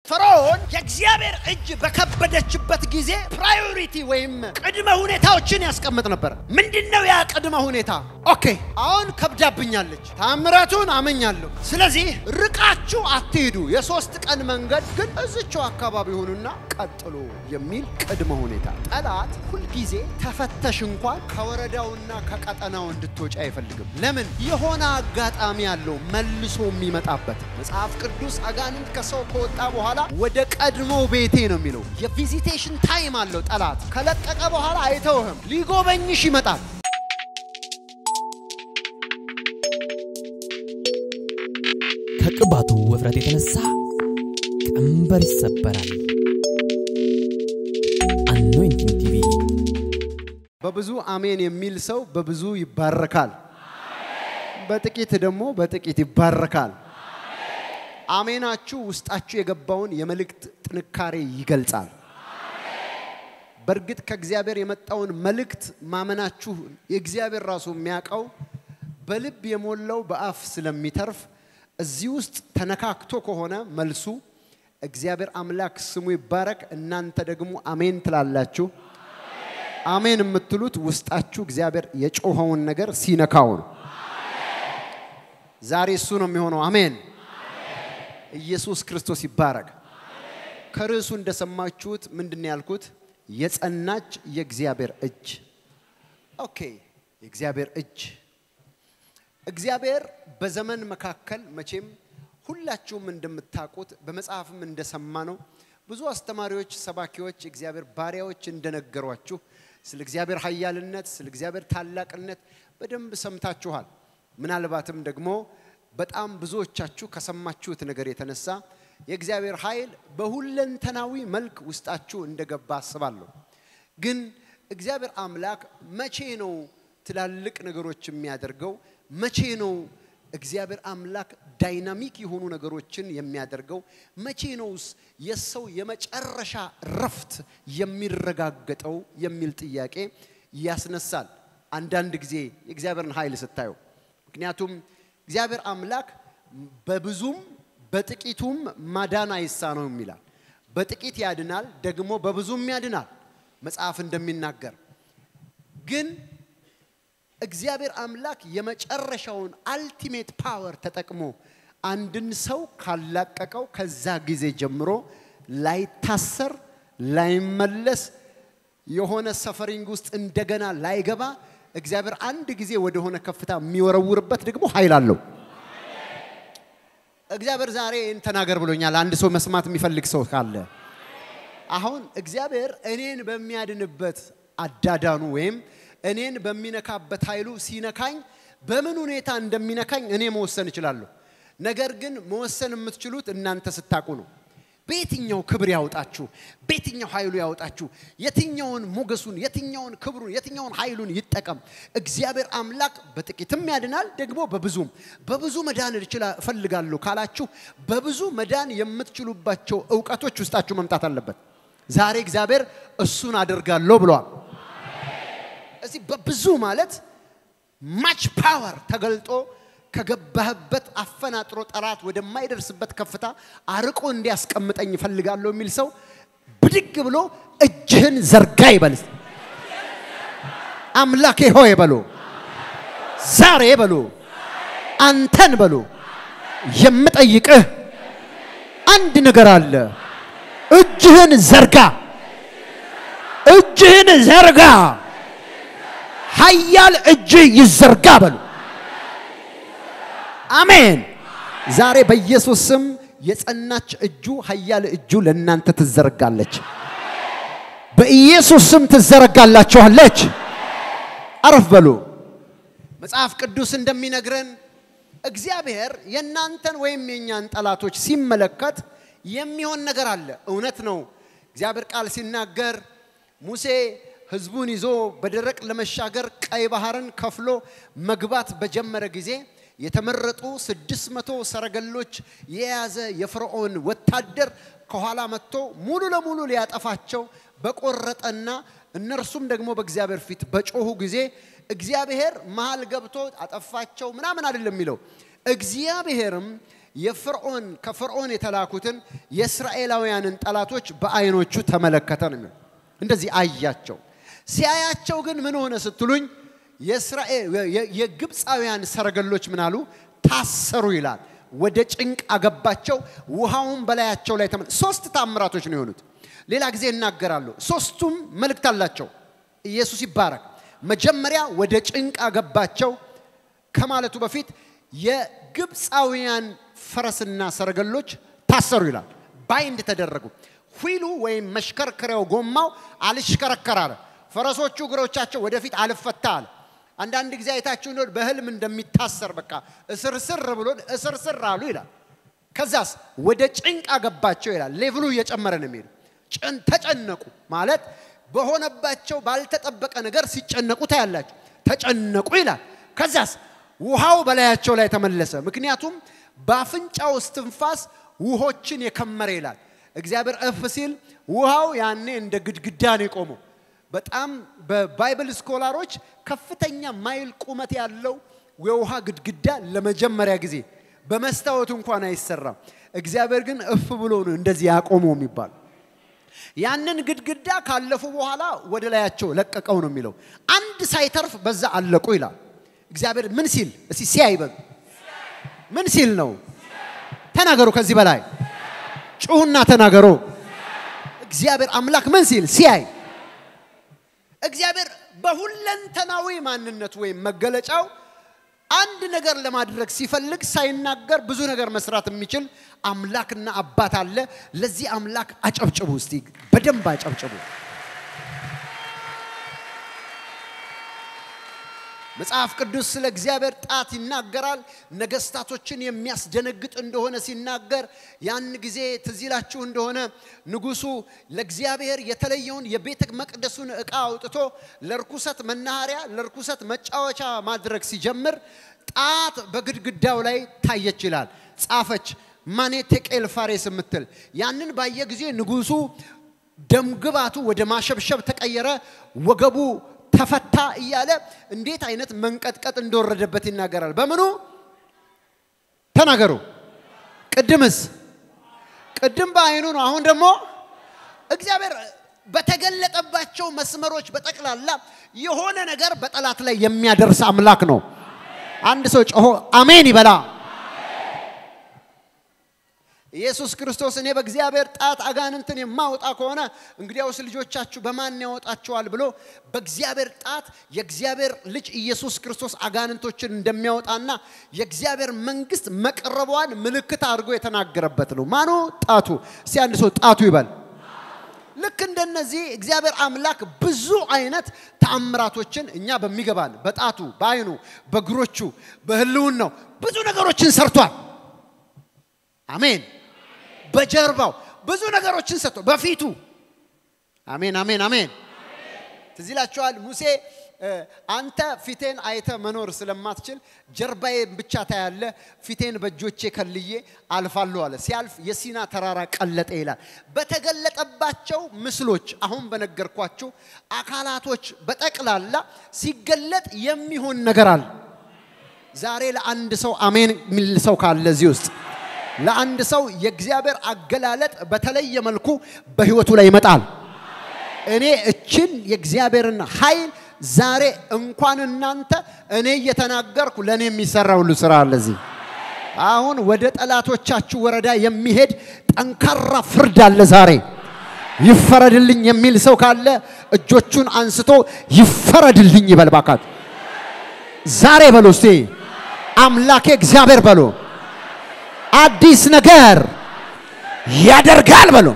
ፈርዖን የእግዚአብሔር እጅ በከበደችበት ጊዜ ፕራዮሪቲ ወይም ቅድመ ሁኔታዎችን ያስቀምጥ ነበር። ምንድን ነው ያ ቅድመ ሁኔታ? ኦኬ አሁን ከብዳብኛለች፣ ታምረቱን አመኛለሁ። ስለዚህ ርቃችሁ አትሂዱ፣ የሶስት ቀን መንገድ ግን እዝቸው አካባቢ ሆኑና ቀጥሎ የሚል ቅድመ ሁኔታ። ጠላት ሁልጊዜ ተፈተሽ እንኳን ከወረዳውና ከቀጠናው እንድትወጪ አይፈልግም። ለምን? የሆነ አጋጣሚ ያለው መልሶ የሚመጣበት መጽሐፍ ቅዱስ አጋንንት ከሰው ከወጣ በኋላ ወደ ቀድሞ ቤቴ ነው የሚለው። የቪዚቴሽን ታይም አለው። ጠላት ከለቀቀ በኋላ አይተውህም፣ ሊጎበኝሽ ይመጣል። ከቅባቱ ውፍረት የተነሳ ቀንበር ይሰበራል። አኖይንቲንግ ቲቪ በብዙ አሜን የሚል ሰው በብዙ ይባረካል። በጥቂት ደግሞ በጥቂት ይባረካል። አሜናችሁ ውስጣችሁ የገባውን የመልእክት ጥንካሬ ይገልጻል። በእርግጥ ከእግዚአብሔር የመጣውን መልእክት ማመናችሁ የእግዚአብሔር ራሱ የሚያውቀው በልብ የሞላው በአፍ ስለሚተርፍ እዚህ ውስጥ ተነካክቶ ከሆነ መልሱ እግዚአብሔር አምላክ ስሙ ይባረክ። እናንተ ደግሞ አሜን ትላላችሁ። አሜን የምትሉት ውስጣችሁ እግዚአብሔር የጮኸውን ነገር ሲነካው ነው። ዛሬ እሱ ነው የሚሆነው። አሜን። ኢየሱስ ክርስቶስ ይባረክ። ከርዕሱ እንደሰማችሁት ምንድን ነው ያልኩት? የጸናች የእግዚአብሔር እጅ። ኦኬ፣ የእግዚአብሔር እጅ። እግዚአብሔር በዘመን መካከል መቼም ሁላችሁም እንደምታውቁት በመጽሐፍም እንደሰማ ነው ብዙ አስተማሪዎች፣ ሰባኪዎች፣ እግዚአብሔር ባሪያዎች እንደነገሯችሁ ስለ እግዚአብሔር ኃያልነት፣ ስለ እግዚአብሔር ታላቅነት በደንብ ሰምታችኋል። ምናልባትም ደግሞ በጣም ብዙዎቻችሁ ከሰማችሁት ነገር የተነሳ የእግዚአብሔር ኃይል በሁለንተናዊ መልክ ውስጣችሁ እንደገባ አስባለሁ። ግን እግዚአብሔር አምላክ መቼ ነው ትላልቅ ነገሮች የሚያደርገው? መቼ ነው እግዚአብሔር አምላክ ዳይናሚክ የሆኑ ነገሮችን የሚያደርገው? መቼ ነውስ የሰው የመጨረሻ ረፍት የሚረጋገጠው የሚል ጥያቄ ያስነሳል። አንዳንድ ጊዜ የእግዚአብሔርን ኃይል ስታዩ ምክንያቱም እግዚአብሔር አምላክ በብዙም በጥቂቱም ማዳን አይሳነውም ይላል። በጥቂት ያድናል፣ ደግሞ በብዙም ያድናል መጽሐፍ እንደሚናገር። ግን እግዚአብሔር አምላክ የመጨረሻውን አልቲሜት ፓወር ተጠቅሞ አንድን ሰው ካላቀቀው ከዛ ጊዜ ጀምሮ ላይታሰር፣ ላይመለስ፣ የሆነ ሰፈሪንግ ውስጥ እንደገና ላይገባ እግዚአብሔር አንድ ጊዜ ወደሆነ ከፍታ የሚወረውርበት ደግሞ ኃይል አለው። እግዚአብሔር ዛሬ ይህን ተናገር ብሎኛል። አንድ ሰው መስማት የሚፈልግ ሰው ካለ አሁን እግዚአብሔር እኔን በሚያድንበት አዳዳኑ ወይም እኔን በሚነካበት ኃይሉ ሲነካኝ በምን ሁኔታ እንደሚነካኝ እኔ መወሰን እችላለሁ። ነገር ግን መወሰን የምትችሉት እናንተ ስታቁ ነው። በየትኛው ክብር ያውጣችሁ፣ በየትኛው ኃይሉ ያውጣችሁ፣ የትኛውን ሞገሱን፣ የትኛውን ክብሩን፣ የትኛውን ኃይሉን ይጠቀም። እግዚአብሔር አምላክ በጥቂትም ያድናል፣ ደግሞ በብዙም። በብዙ መዳን እፈልጋለሁ ካላችሁ በብዙ መዳን የምትችሉባቸው እውቀቶች ውስጣችሁ መምጣት አለበት። ዛሬ እግዚአብሔር እሱን አደርጋለሁ ብለዋል። እዚህ በብዙ ማለት ማች ፓወር ተገልጦ ከገባህበት አፈናጥሮ ጠላት ወደማይደርስበት ከፍታ አርቆ እንዲያስቀምጠኝ እፈልጋለሁ የሚል ሰው ብድግ ብሎ እጅህን ዘርጋ ይበል። አምላኬ ሆይ በሎ፣ ዛሬ በሎ፣ አንተን በሎ፣ የምጠይቅህ አንድ ነገር አለ። እጅህን ዘርጋ፣ እጅህን ዘርጋ፣ ኃያል እጅ ይዘርጋ በሉ። አሜን። ዛሬ በኢየሱስ ስም የጸናች እጁ ኃያል እጁ ለእናንተ ትዘረጋለች። በኢየሱስ ስም ትዘረጋላችኋለች። አረፍ በሉ። መጽሐፍ ቅዱስ እንደሚነግረን እግዚአብሔር የእናንተን ወይም የእኛን ጠላቶች ሲመለከት የሚሆን ነገር አለ። እውነት ነው። እግዚአብሔር ቃል ሲናገር ሙሴ ሕዝቡን ይዞ በደረቅ ለመሻገር ቀይ ባህርን ከፍሎ መግባት በጀመረ ጊዜ የተመረጡ ስድስት መቶ ሰረገሎች የያዘ የፈርዖን ወታደር ከኋላ መጥቶ ሙሉ ለሙሉ ሊያጠፋቸው በቆረጠና እነርሱም ደግሞ በእግዚአብሔር ፊት በጮሁ ጊዜ እግዚአብሔር መሃል ገብቶ አጠፋቸው ምናምን አይደለም የሚለው። እግዚአብሔርም የፍርዖን ከፍርዖን የተላኩትን የእስራኤላውያንን ጠላቶች በአይኖቹ ተመለከተ ነው የሚለው። እንደዚህ አያቸው። ሲያያቸው ግን ምን ሆነ ስትሉኝ የእስራኤል የግብፃውያን ሰረገሎች ምን አሉ? ታሰሩ ይላል። ወደ ጭንቅ አገባቸው። ውሃውን በላያቸው ላይ ተመ ሶስት ታምራቶች ነው የሆኑት። ሌላ ጊዜ እናገራሉ። ሶስቱም መልእክት አላቸው። ኢየሱስ ይባረክ። መጀመሪያ ወደ ጭንቅ አገባቸው ከማለቱ በፊት የግብፃውያን ፈረስና ሰረገሎች ታሰሩ ይላል። ባይንድ ተደረጉ። 휘ሉ ወይም መሽከርከሪያው ጎማው አልሽከረከር አለ። ፈረሶቹ እግሮቻቸው ወደፊት አልፈታ አለ። አንዳንድ ጊዜ አይታችሁ እንደሆነ በህልም እንደሚታሰር በቃ እስርስር ብሎ እስርስር አሉ ይላል። ከዛስ ወደ ጭንቅ አገባቸው ይላል። ሌቭሉ እየጨመረ ነው የሚሄዱ። ተጨነቁ ማለት በሆነባቸው ባልተጠበቀ ነገር ሲጨነቁ ታያላችሁ። ተጨነቁ ይላል። ከዛስ ውሃው በላያቸው ላይ ተመለሰ። ምክንያቱም በአፍንጫው እስትንፋስ ውሆችን የከመረ ይላል። እግዚአብሔር እፍ ሲል ውሃው ያኔ እንደ ግድግዳ ነው የቆመው። በጣም በባይብል ስኮላሮች ከፍተኛ ማይል ቁመት ያለው የውሃ ግድግዳ ለመጀመሪያ ጊዜ በመስታወት እንኳን አይሰራም። እግዚአብሔር ግን እፍ ብሎ ነው እንደዚህ ያቆመው የሚባል ያንን ግድግዳ ካለፉ በኋላ ወደ ላያቸው ለቀቀው ነው የሚለው። አንድ ሳይተርፍ በዛ አለቁ ይላል። እግዚአብሔር ምን ሲል እስቲ ሲያይ በሉ። ምን ሲል ነው? ተናገሩ። ከዚህ በላይ ጩሁና ተናገሩ። እግዚአብሔር አምላክ ምን ሲል ሲያይ እግዚአብሔር በሁለንተናዊ ማንነቱ ወይም መገለጫው አንድ ነገር ለማድረግ ሲፈልግ ሳይናገር ብዙ ነገር መስራት የሚችል አምላክና አባት አለ። ለዚህ አምላክ አጨብጭቡ እስቲ፣ በደንብ አጨብጭቡ። መጽሐፍ ቅዱስ ስለ እግዚአብሔር ጣት ይናገራል። ነገስታቶችን የሚያስደነግጥ እንደሆነ ሲናገር ያን ጊዜ ትዝ ይላችሁ እንደሆነ ንጉሱ ለእግዚአብሔር የተለየውን የቤተ መቅደሱን ዕቃ አውጥቶ ለርኩሰት መናኸሪያ፣ ለርኩሰት መጫወቻ ማድረግ ሲጀምር ጣት በግድግዳው ላይ ታየች ይላል። ጻፈች ማኔ ቴቄል ፋሬስ የምትል ያንን ባየ ጊዜ ንጉሱ ደምግባቱ ወደ ማሸብሸብ ተቀየረ። ወገቡ ተፈታ እያለ እንዴት አይነት መንቀጥቀጥ እንደወረደበት ይናገራል። በምኑ ተናገሩ። ቅድምስ ቅድም በአይኑ ነው። አሁን ደግሞ እግዚአብሔር በተገለጠባቸው መስመሮች በጠቅላላ የሆነ ነገር በጠላት ላይ የሚያደርስ አምላክ ነው። አንድ ሰው ጮሆ አሜን ይበላ። ኢየሱስ ክርስቶስ እኔ በእግዚአብሔር ጣት አጋንንትን የማወጣ ከሆነ እንግዲያውስ ልጆቻችሁ በማን ያወጣቸዋል ብሎ በእግዚአብሔር ጣት የእግዚአብሔር ልጅ ኢየሱስ ክርስቶስ አጋንንቶችን እንደሚያወጣና የእግዚአብሔር መንግስት መቅረቧን ምልክት አድርጎ የተናገረበት ነው። ማኑ ጣቱ። እስቲ አንድ ሰው ጣቱ ይበል። ልክ እንደነዚህ እግዚአብሔር አምላክ ብዙ አይነት ተአምራቶችን እኛ በሚገባን በጣቱ፣ በአይኑ፣ በእግሮቹ፣ በህልውናው ብዙ ነገሮችን ሰርቷል። አሜን። በጀርባው ብዙ ነገሮችን ሰጥቶ በፊቱ አሜን፣ አሜን፣ አሜን። ትዝ ይላችኋል ሙሴ አንተ ፊቴን አይተ መኖር ስለማትችል ጀርባዬን ብቻ ታያለ፣ ፊቴን በእጆቼ ከልዬ አልፋለሁ አለ። ሲያልፍ የሲና ተራራ ቀለጠ ይላል። በተገለጠባቸው ምስሎች አሁን በነገርኳችሁ አካላቶች በጠቅላላ ሲገለጥ የሚሆን ነገር አለ። ዛሬ ለአንድ ሰው አሜን የሚል ሰው ካለ እዚህ ውስጥ ለአንድ ሰው የእግዚአብሔር አገላለጥ በተለየ መልኩ በህይወቱ ላይ ይመጣል። እኔ እችን የእግዚአብሔርን ኃይል ዛሬ እንኳን እናንተ እኔ እየተናገርኩ ለእኔ የሚሰራ ሁሉ ስራ አለ እዚህ። አሁን ወደ ጠላቶቻችሁ ወረዳ የሚሄድ ጠንካራ ፍርድ አለ ዛሬ። ይፈረድልኝ የሚል ሰው ካለ እጆቹን አንስቶ ይፈረድልኝ ይበል ባካት። ዛሬ በሎ እስቲ አምላኬ እግዚአብሔር በሎ አዲስ ነገር ያደርጋል በሎ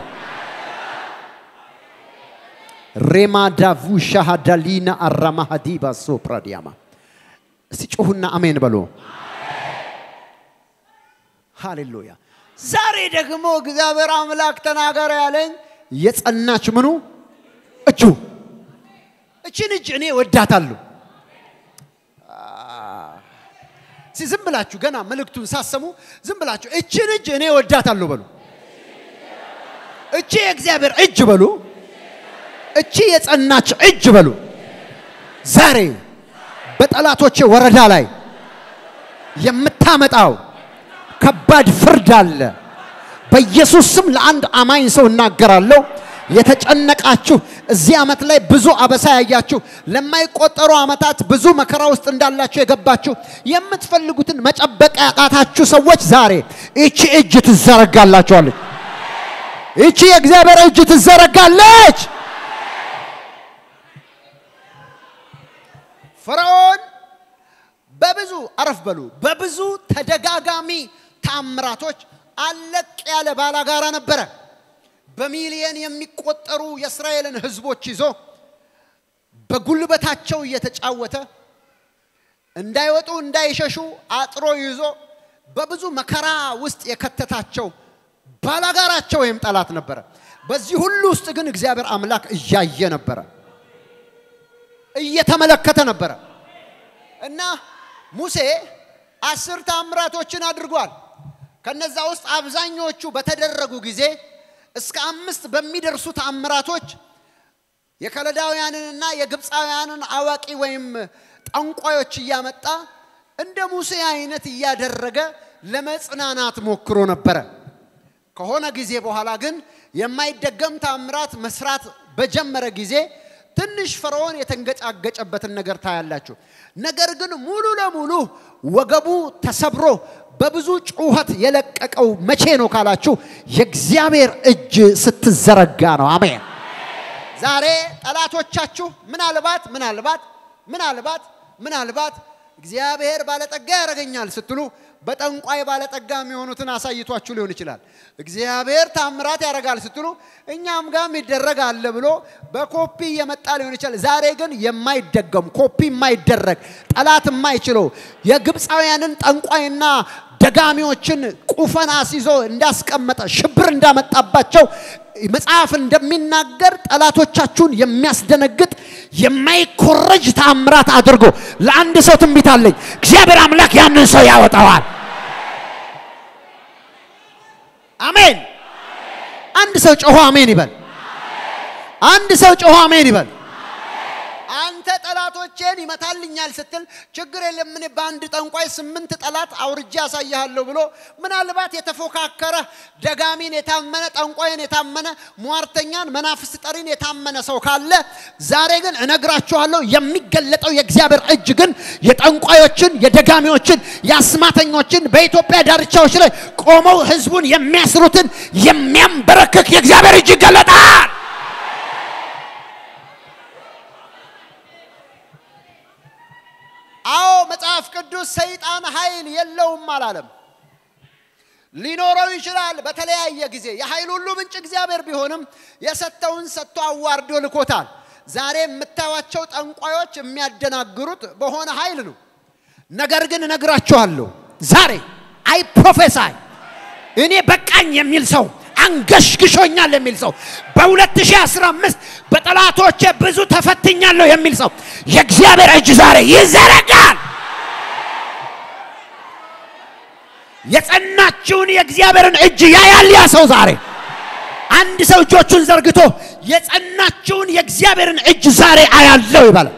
ሬማ ዳቡ ሻሃዳሊና አራማ ሀዲባ ሶፕራዲያማ እስቲ ጮሁና አሜን በሎ። ሃሌሉያ። ዛሬ ደግሞ እግዚአብሔር አምላክ ተናገረ ያለኝ የጸናች ምኑ እጁ እችን እጅ እኔ ወዳታለሁ። እስቲ ዝም ብላችሁ ገና መልእክቱን ሳሰሙ ዝም ብላችሁ እችን እጅ እኔ ወዳታለሁ በሉ። እቺ የእግዚአብሔር እጅ በሉ። እቺ የጸናች እጅ በሉ። ዛሬ በጠላቶቼ ወረዳ ላይ የምታመጣው ከባድ ፍርድ አለ። በኢየሱስ ስም ለአንድ አማኝ ሰው እናገራለሁ። የተጨነቃችሁ እዚህ ዓመት ላይ ብዙ አበሳ ያያችሁ ለማይቆጠሩ ዓመታት ብዙ መከራ ውስጥ እንዳላችሁ የገባችሁ የምትፈልጉትን መጨበቅ ያቃታችሁ ሰዎች ዛሬ ይቺ እጅ ትዘረጋላችኋለች። ይቺ የእግዚአብሔር እጅ ትዘረጋለች። ፈርዖን በብዙ አረፍ በሉ በብዙ ተደጋጋሚ ታምራቶች አለቅ ያለ ባላጋራ ነበረ። በሚሊየን የሚቆጠሩ የእስራኤልን ሕዝቦች ይዞ በጉልበታቸው እየተጫወተ እንዳይወጡ እንዳይሸሹ አጥሮ ይዞ በብዙ መከራ ውስጥ የከተታቸው ባላጋራቸው ወይም ጠላት ነበረ። በዚህ ሁሉ ውስጥ ግን እግዚአብሔር አምላክ እያየ ነበረ፣ እየተመለከተ ነበረ እና ሙሴ አስር ታምራቶችን አድርጓል። ከነዛ ውስጥ አብዛኞቹ በተደረጉ ጊዜ እስከ አምስት በሚደርሱ ተአምራቶች የከለዳውያንንና የግብፃውያንን አዋቂ ወይም ጠንቋዮች እያመጣ እንደ ሙሴ አይነት እያደረገ ለመጽናናት ሞክሮ ነበረ። ከሆነ ጊዜ በኋላ ግን የማይደገም ተአምራት መስራት በጀመረ ጊዜ ትንሽ ፈርዖን የተንገጫገጨበትን ነገር ታያላችሁ። ነገር ግን ሙሉ ለሙሉ ወገቡ ተሰብሮ በብዙ ጩኸት የለቀቀው መቼ ነው ካላችሁ የእግዚአብሔር እጅ ስትዘረጋ ነው። አሜን። ዛሬ ጠላቶቻችሁ ምናልባት ምናልባት ምናልባት ምናልባት እግዚአብሔር ባለጠጋ ያደርገኛል ስትሉ በጠንቋይ ባለጠጋ የሚሆኑትን አሳይቷችሁ ሊሆን ይችላል። እግዚአብሔር ታምራት ያደርጋል ስትሉ እኛም ጋም ይደረግ አለ ብሎ በኮፒ እየመጣ ሊሆን ይችላል። ዛሬ ግን የማይደገም ኮፒ የማይደረግ ጠላት የማይችለው የግብፃውያንን ጠንቋይና ደጋሚዎችን ቁፈን አስይዞ እንዳስቀመጠ ሽብር እንዳመጣባቸው መጽሐፍ እንደሚናገር ጠላቶቻችሁን የሚያስደነግጥ የማይኮረጅ ተአምራት አድርጎ ለአንድ ሰው ትንቢት አለኝ። እግዚአብሔር አምላክ ያንን ሰው ያወጣዋል። አሜን። አንድ ሰው ጮሆ አሜን ይበል። አንድ ሰው ጮሆ አሜን ይበል። አንተ ጠላቶቼን ይመታልኛል ስትል ችግር የለም እኔ በአንድ ጠንቋይ ስምንት ጠላት አውርጄ ያሳይሃለሁ ብሎ ምናልባት የተፎካከረ ደጋሚን የታመነ ጠንቋይን የታመነ ሟርተኛን መናፍስት ጠሪን የታመነ ሰው ካለ ዛሬ ግን እነግራችኋለሁ የሚገለጠው የእግዚአብሔር እጅ ግን የጠንቋዮችን የደጋሚዎችን የአስማተኞችን በኢትዮጵያ ዳርቻዎች ላይ ቆመው ህዝቡን የሚያስሩትን የሚያንበረክክ የእግዚአብሔር እጅ ይገለጣል። አዎ መጽሐፍ ቅዱስ ሰይጣን ኃይል የለውም አላለም። ሊኖረው ይችላል በተለያየ ጊዜ። የኃይል ሁሉ ምንጭ እግዚአብሔር ቢሆንም የሰጠውን ሰጥቶ አዋርዶ ልኮታል። ዛሬ የምታዩቸው ጠንቋዮች የሚያደናግሩት በሆነ ኃይል ነው። ነገር ግን እነግራችኋለሁ ዛሬ አይ ፕሮፌሳይ እኔ በቃኝ የሚል ሰው አንገሽግሾኛል የሚል ሰው በ2015 በጠላቶቼ ብዙ ተፈትኛለሁ የሚል ሰው የእግዚአብሔር እጅ ዛሬ ይዘረጋል። የጸናችውን የእግዚአብሔርን እጅ ያያል ያ ሰው ዛሬ። አንድ ሰው እጆቹን ዘርግቶ የጸናችውን የእግዚአብሔርን እጅ ዛሬ አያለው ይባላል።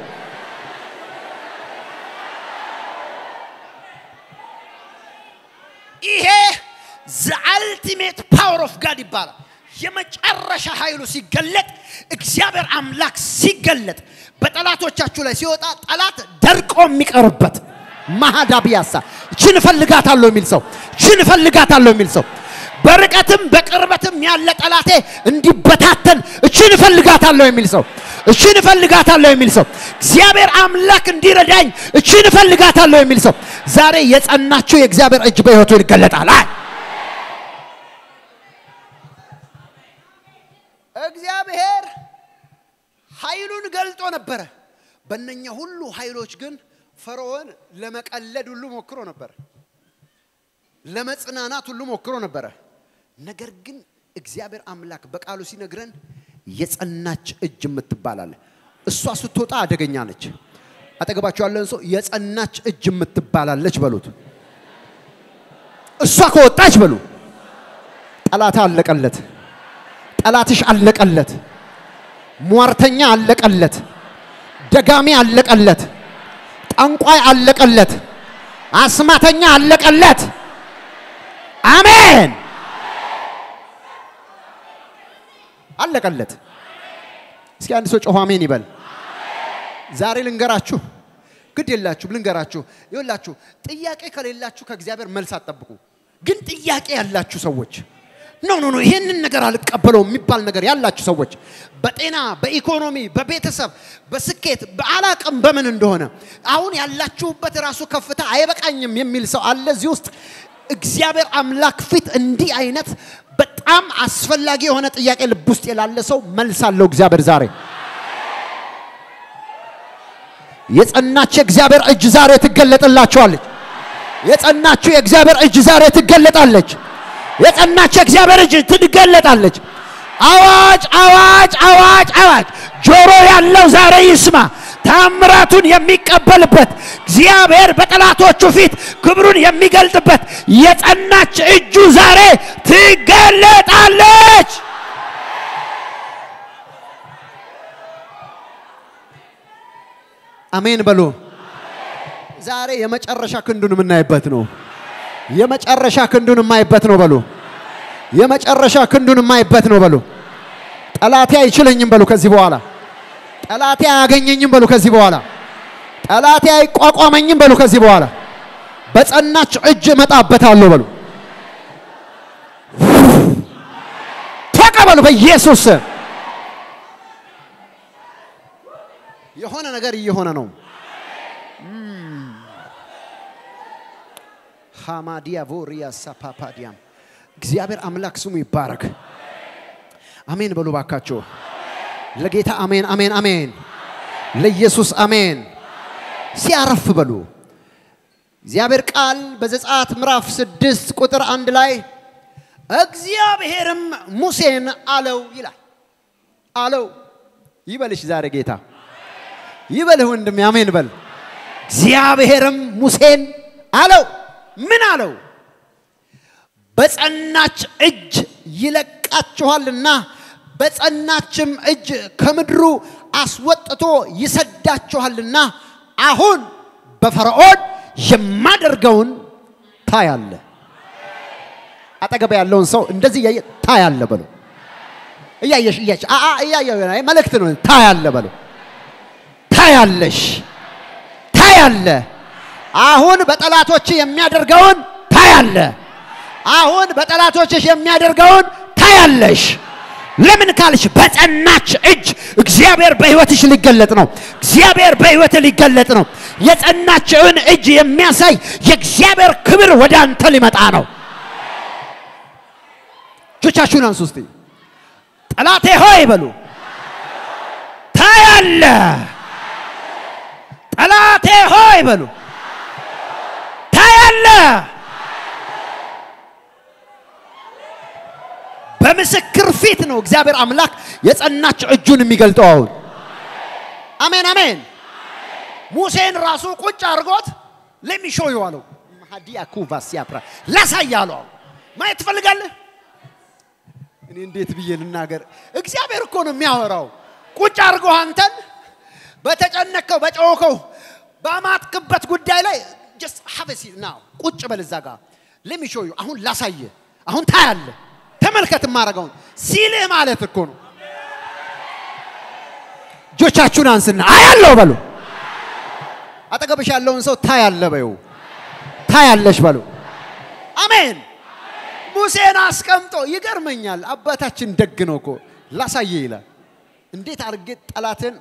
ይሄ ዘ አልቲሜት ፓወር ኦፍ ጋድ ይባላል። የመጨረሻ ኃይሉ ሲገለጥ እግዚአብሔር አምላክ ሲገለጥ በጠላቶቻችሁ ላይ ሲወጣ ጠላት ደርቆ የሚቀርበት ማሃዳ ቢያሳ እችን እፈልጋታለሁ የሚል ሰው እችን እፈልጋታለሁ የሚል ሰው በርቀትም በቅርበትም ያለ ጠላቴ እንዲበታተን እችን እፈልጋታለሁ የሚል ሰው እችን እፈልጋታለሁ የሚል ሰው እግዚአብሔር አምላክ እንዲረዳኝ እችን እፈልጋታለሁ የሚል ሰው ዛሬ የጸናችሁ የእግዚአብሔር እጅ በሕይወቱ ይገለጣል። አይ እግዚአብሔር ኃይሉን ገልጦ ነበረ። በእነኛ ሁሉ ኃይሎች ግን ፈርዖን ለመቀለድ ሁሉ ሞክሮ ነበር፣ ለመጽናናት ሁሉ ሞክሮ ነበረ። ነገር ግን እግዚአብሔር አምላክ በቃሉ ሲነግረን የጸናች እጅ የምትባላለ እሷ ስትወጣ አደገኛ ነች። አጠገባቸው ያለን ሰው የጸናች እጅ የምትባላለች በሉት። እሷ ከወጣች በሉ ጠላት አለቀለት። ጠላትሽ አለቀለት። ሟርተኛ አለቀለት። ደጋሚ አለቀለት። ጠንቋይ አለቀለት። አስማተኛ አለቀለት። አሜን። አለቀለት። እስኪ አንድ ሰው ጮኸ አሜን ይበል። ዛሬ ልንገራችሁ፣ ግድ የላችሁ ልንገራችሁ። ይኸውላችሁ ጥያቄ ከሌላችሁ ከእግዚአብሔር መልስ አትጠብቁ። ግን ጥያቄ ያላችሁ ሰዎች ኖ ኖ ኖ ይሄንን ነገር አልቀበለውም የሚባል ነገር ያላችሁ ሰዎች በጤና፣ በኢኮኖሚ፣ በቤተሰብ፣ በስኬት በአላቅም በምን እንደሆነ አሁን ያላችሁበት ራሱ ከፍታ አይበቃኝም የሚል ሰው አለ እዚህ ውስጥ። እግዚአብሔር አምላክ ፊት እንዲህ አይነት በጣም አስፈላጊ የሆነ ጥያቄ ልብ ውስጥ የላለ ሰው መልስ አለው እግዚአብሔር ዛሬ። የጸናች የእግዚአብሔር እጅ ዛሬ ትገለጥላችኋለች። የጸናችሁ የእግዚአብሔር እጅ ዛሬ ትገለጣለች። የጸናች የእግዚአብሔር እጅ ትገለጣለች። አዋጅ አዋጅ አዋጅ አዋጅ! ጆሮ ያለው ዛሬ ይስማ። ታምራቱን የሚቀበልበት እግዚአብሔር በጠላቶቹ ፊት ክብሩን የሚገልጥበት የጸናች እጁ ዛሬ ትገለጣለች። አሜን በሉ። ዛሬ የመጨረሻ ክንዱን የምናይበት ነው። የመጨረሻ ክንዱን የማይበት ነው በሉ። የመጨረሻ ክንዱን የማይበት ነው በሉ። ጠላቴ አይችለኝም በሉ። ከዚህ በኋላ ጠላቴ አያገኘኝም በሉ። ከዚህ በኋላ ጠላቴ አይቋቋመኝም በሉ። ከዚህ በኋላ በጸናች እጅ እመጣበታለሁ በሉ። ተቀበሉ በኢየሱስ ስም። የሆነ ነገር እየሆነ ነው። ሃማዲያ ቮሪያ ሳፓፓዲያም እግዚአብሔር አምላክ ስሙ ይባረክ። አሜን በሉ ባካችሁ። ለጌታ አሜን አሜን አሜን። ለኢየሱስ አሜን። ሲያረፍ በሉ። እግዚአብሔር ቃል በዘጸአት ምዕራፍ ስድስት ቁጥር አንድ ላይ እግዚአብሔርም ሙሴን አለው ይላል። አለው ይበልሽ ዛሬ ጌታ ይበልህ ወንድሜ፣ አሜን በል። እግዚአብሔርም ሙሴን አለው ምን አለው? በጸናች እጅ ይለቃችኋልና በጸናችም እጅ ከምድሩ አስወጥቶ ይሰዳችኋልና አሁን በፈርዖን የማደርገውን ታያለ። አጠገብ ያለውን ሰው እንደዚህ እያየ ታያለ በሉ። እያየሽ እያየሽ አ አ እያየ መልእክት ነው። ታያለ በሉ። ታያለሽ፣ ታያለ። አሁን በጠላቶች የሚያደርገውን ታያለ። አሁን በጠላቶችሽ የሚያደርገውን ታያለሽ። ለምን ካልሽ በጸናች እጅ እግዚአብሔር በህይወትሽ ሊገለጥ ነው። እግዚአብሔር በህይወት ሊገለጥ ነው። የጸናችውን እጅ የሚያሳይ የእግዚአብሔር ክብር ወደ አንተ ሊመጣ ነው። እጆቻችሁን አንሱ እስቲ። ጠላቴ ሆይ በሉ ታያለ። ጠላቴ ሆይ በሉ ታያለ። በምስክር ፊት ነው እግዚአብሔር አምላክ የጸናች እጁን የሚገልጠው። አሁን አሜን አሜን። ሙሴን ራሱ ቁጭ አድርጎት ለሚሾ ይዋለው ሀዲያ ኩቫስ ያፕራ ላሳያለው። ማየት ትፈልጋለህ? እኔ እንዴት ብዬ ልናገር? እግዚአብሔር እኮ ነው የሚያወራው። ቁጭ አድርጎ አንተን በተጨነቀው በጨወከው በማትክበት ጉዳይ ላይ ጀስት ሀበሲ ና ቁጭ በል እዛ ጋር ለሚሾ አሁን ላሳየ አሁን ታያለ ተመልከት ማረገውን ሲልህ ማለት እኮ ነው። እጆቻችሁን አንስና አያለው በሉ። አጠገብሽ ያለውን ሰው ታያለ በዩ ታያለሽ በሉ። አሜን። ሙሴን አስቀምጦ ይገርመኛል። አባታችን ደግ ነው እኮ ላሳየ ይላል። እንዴት አድርጌ ጠላትን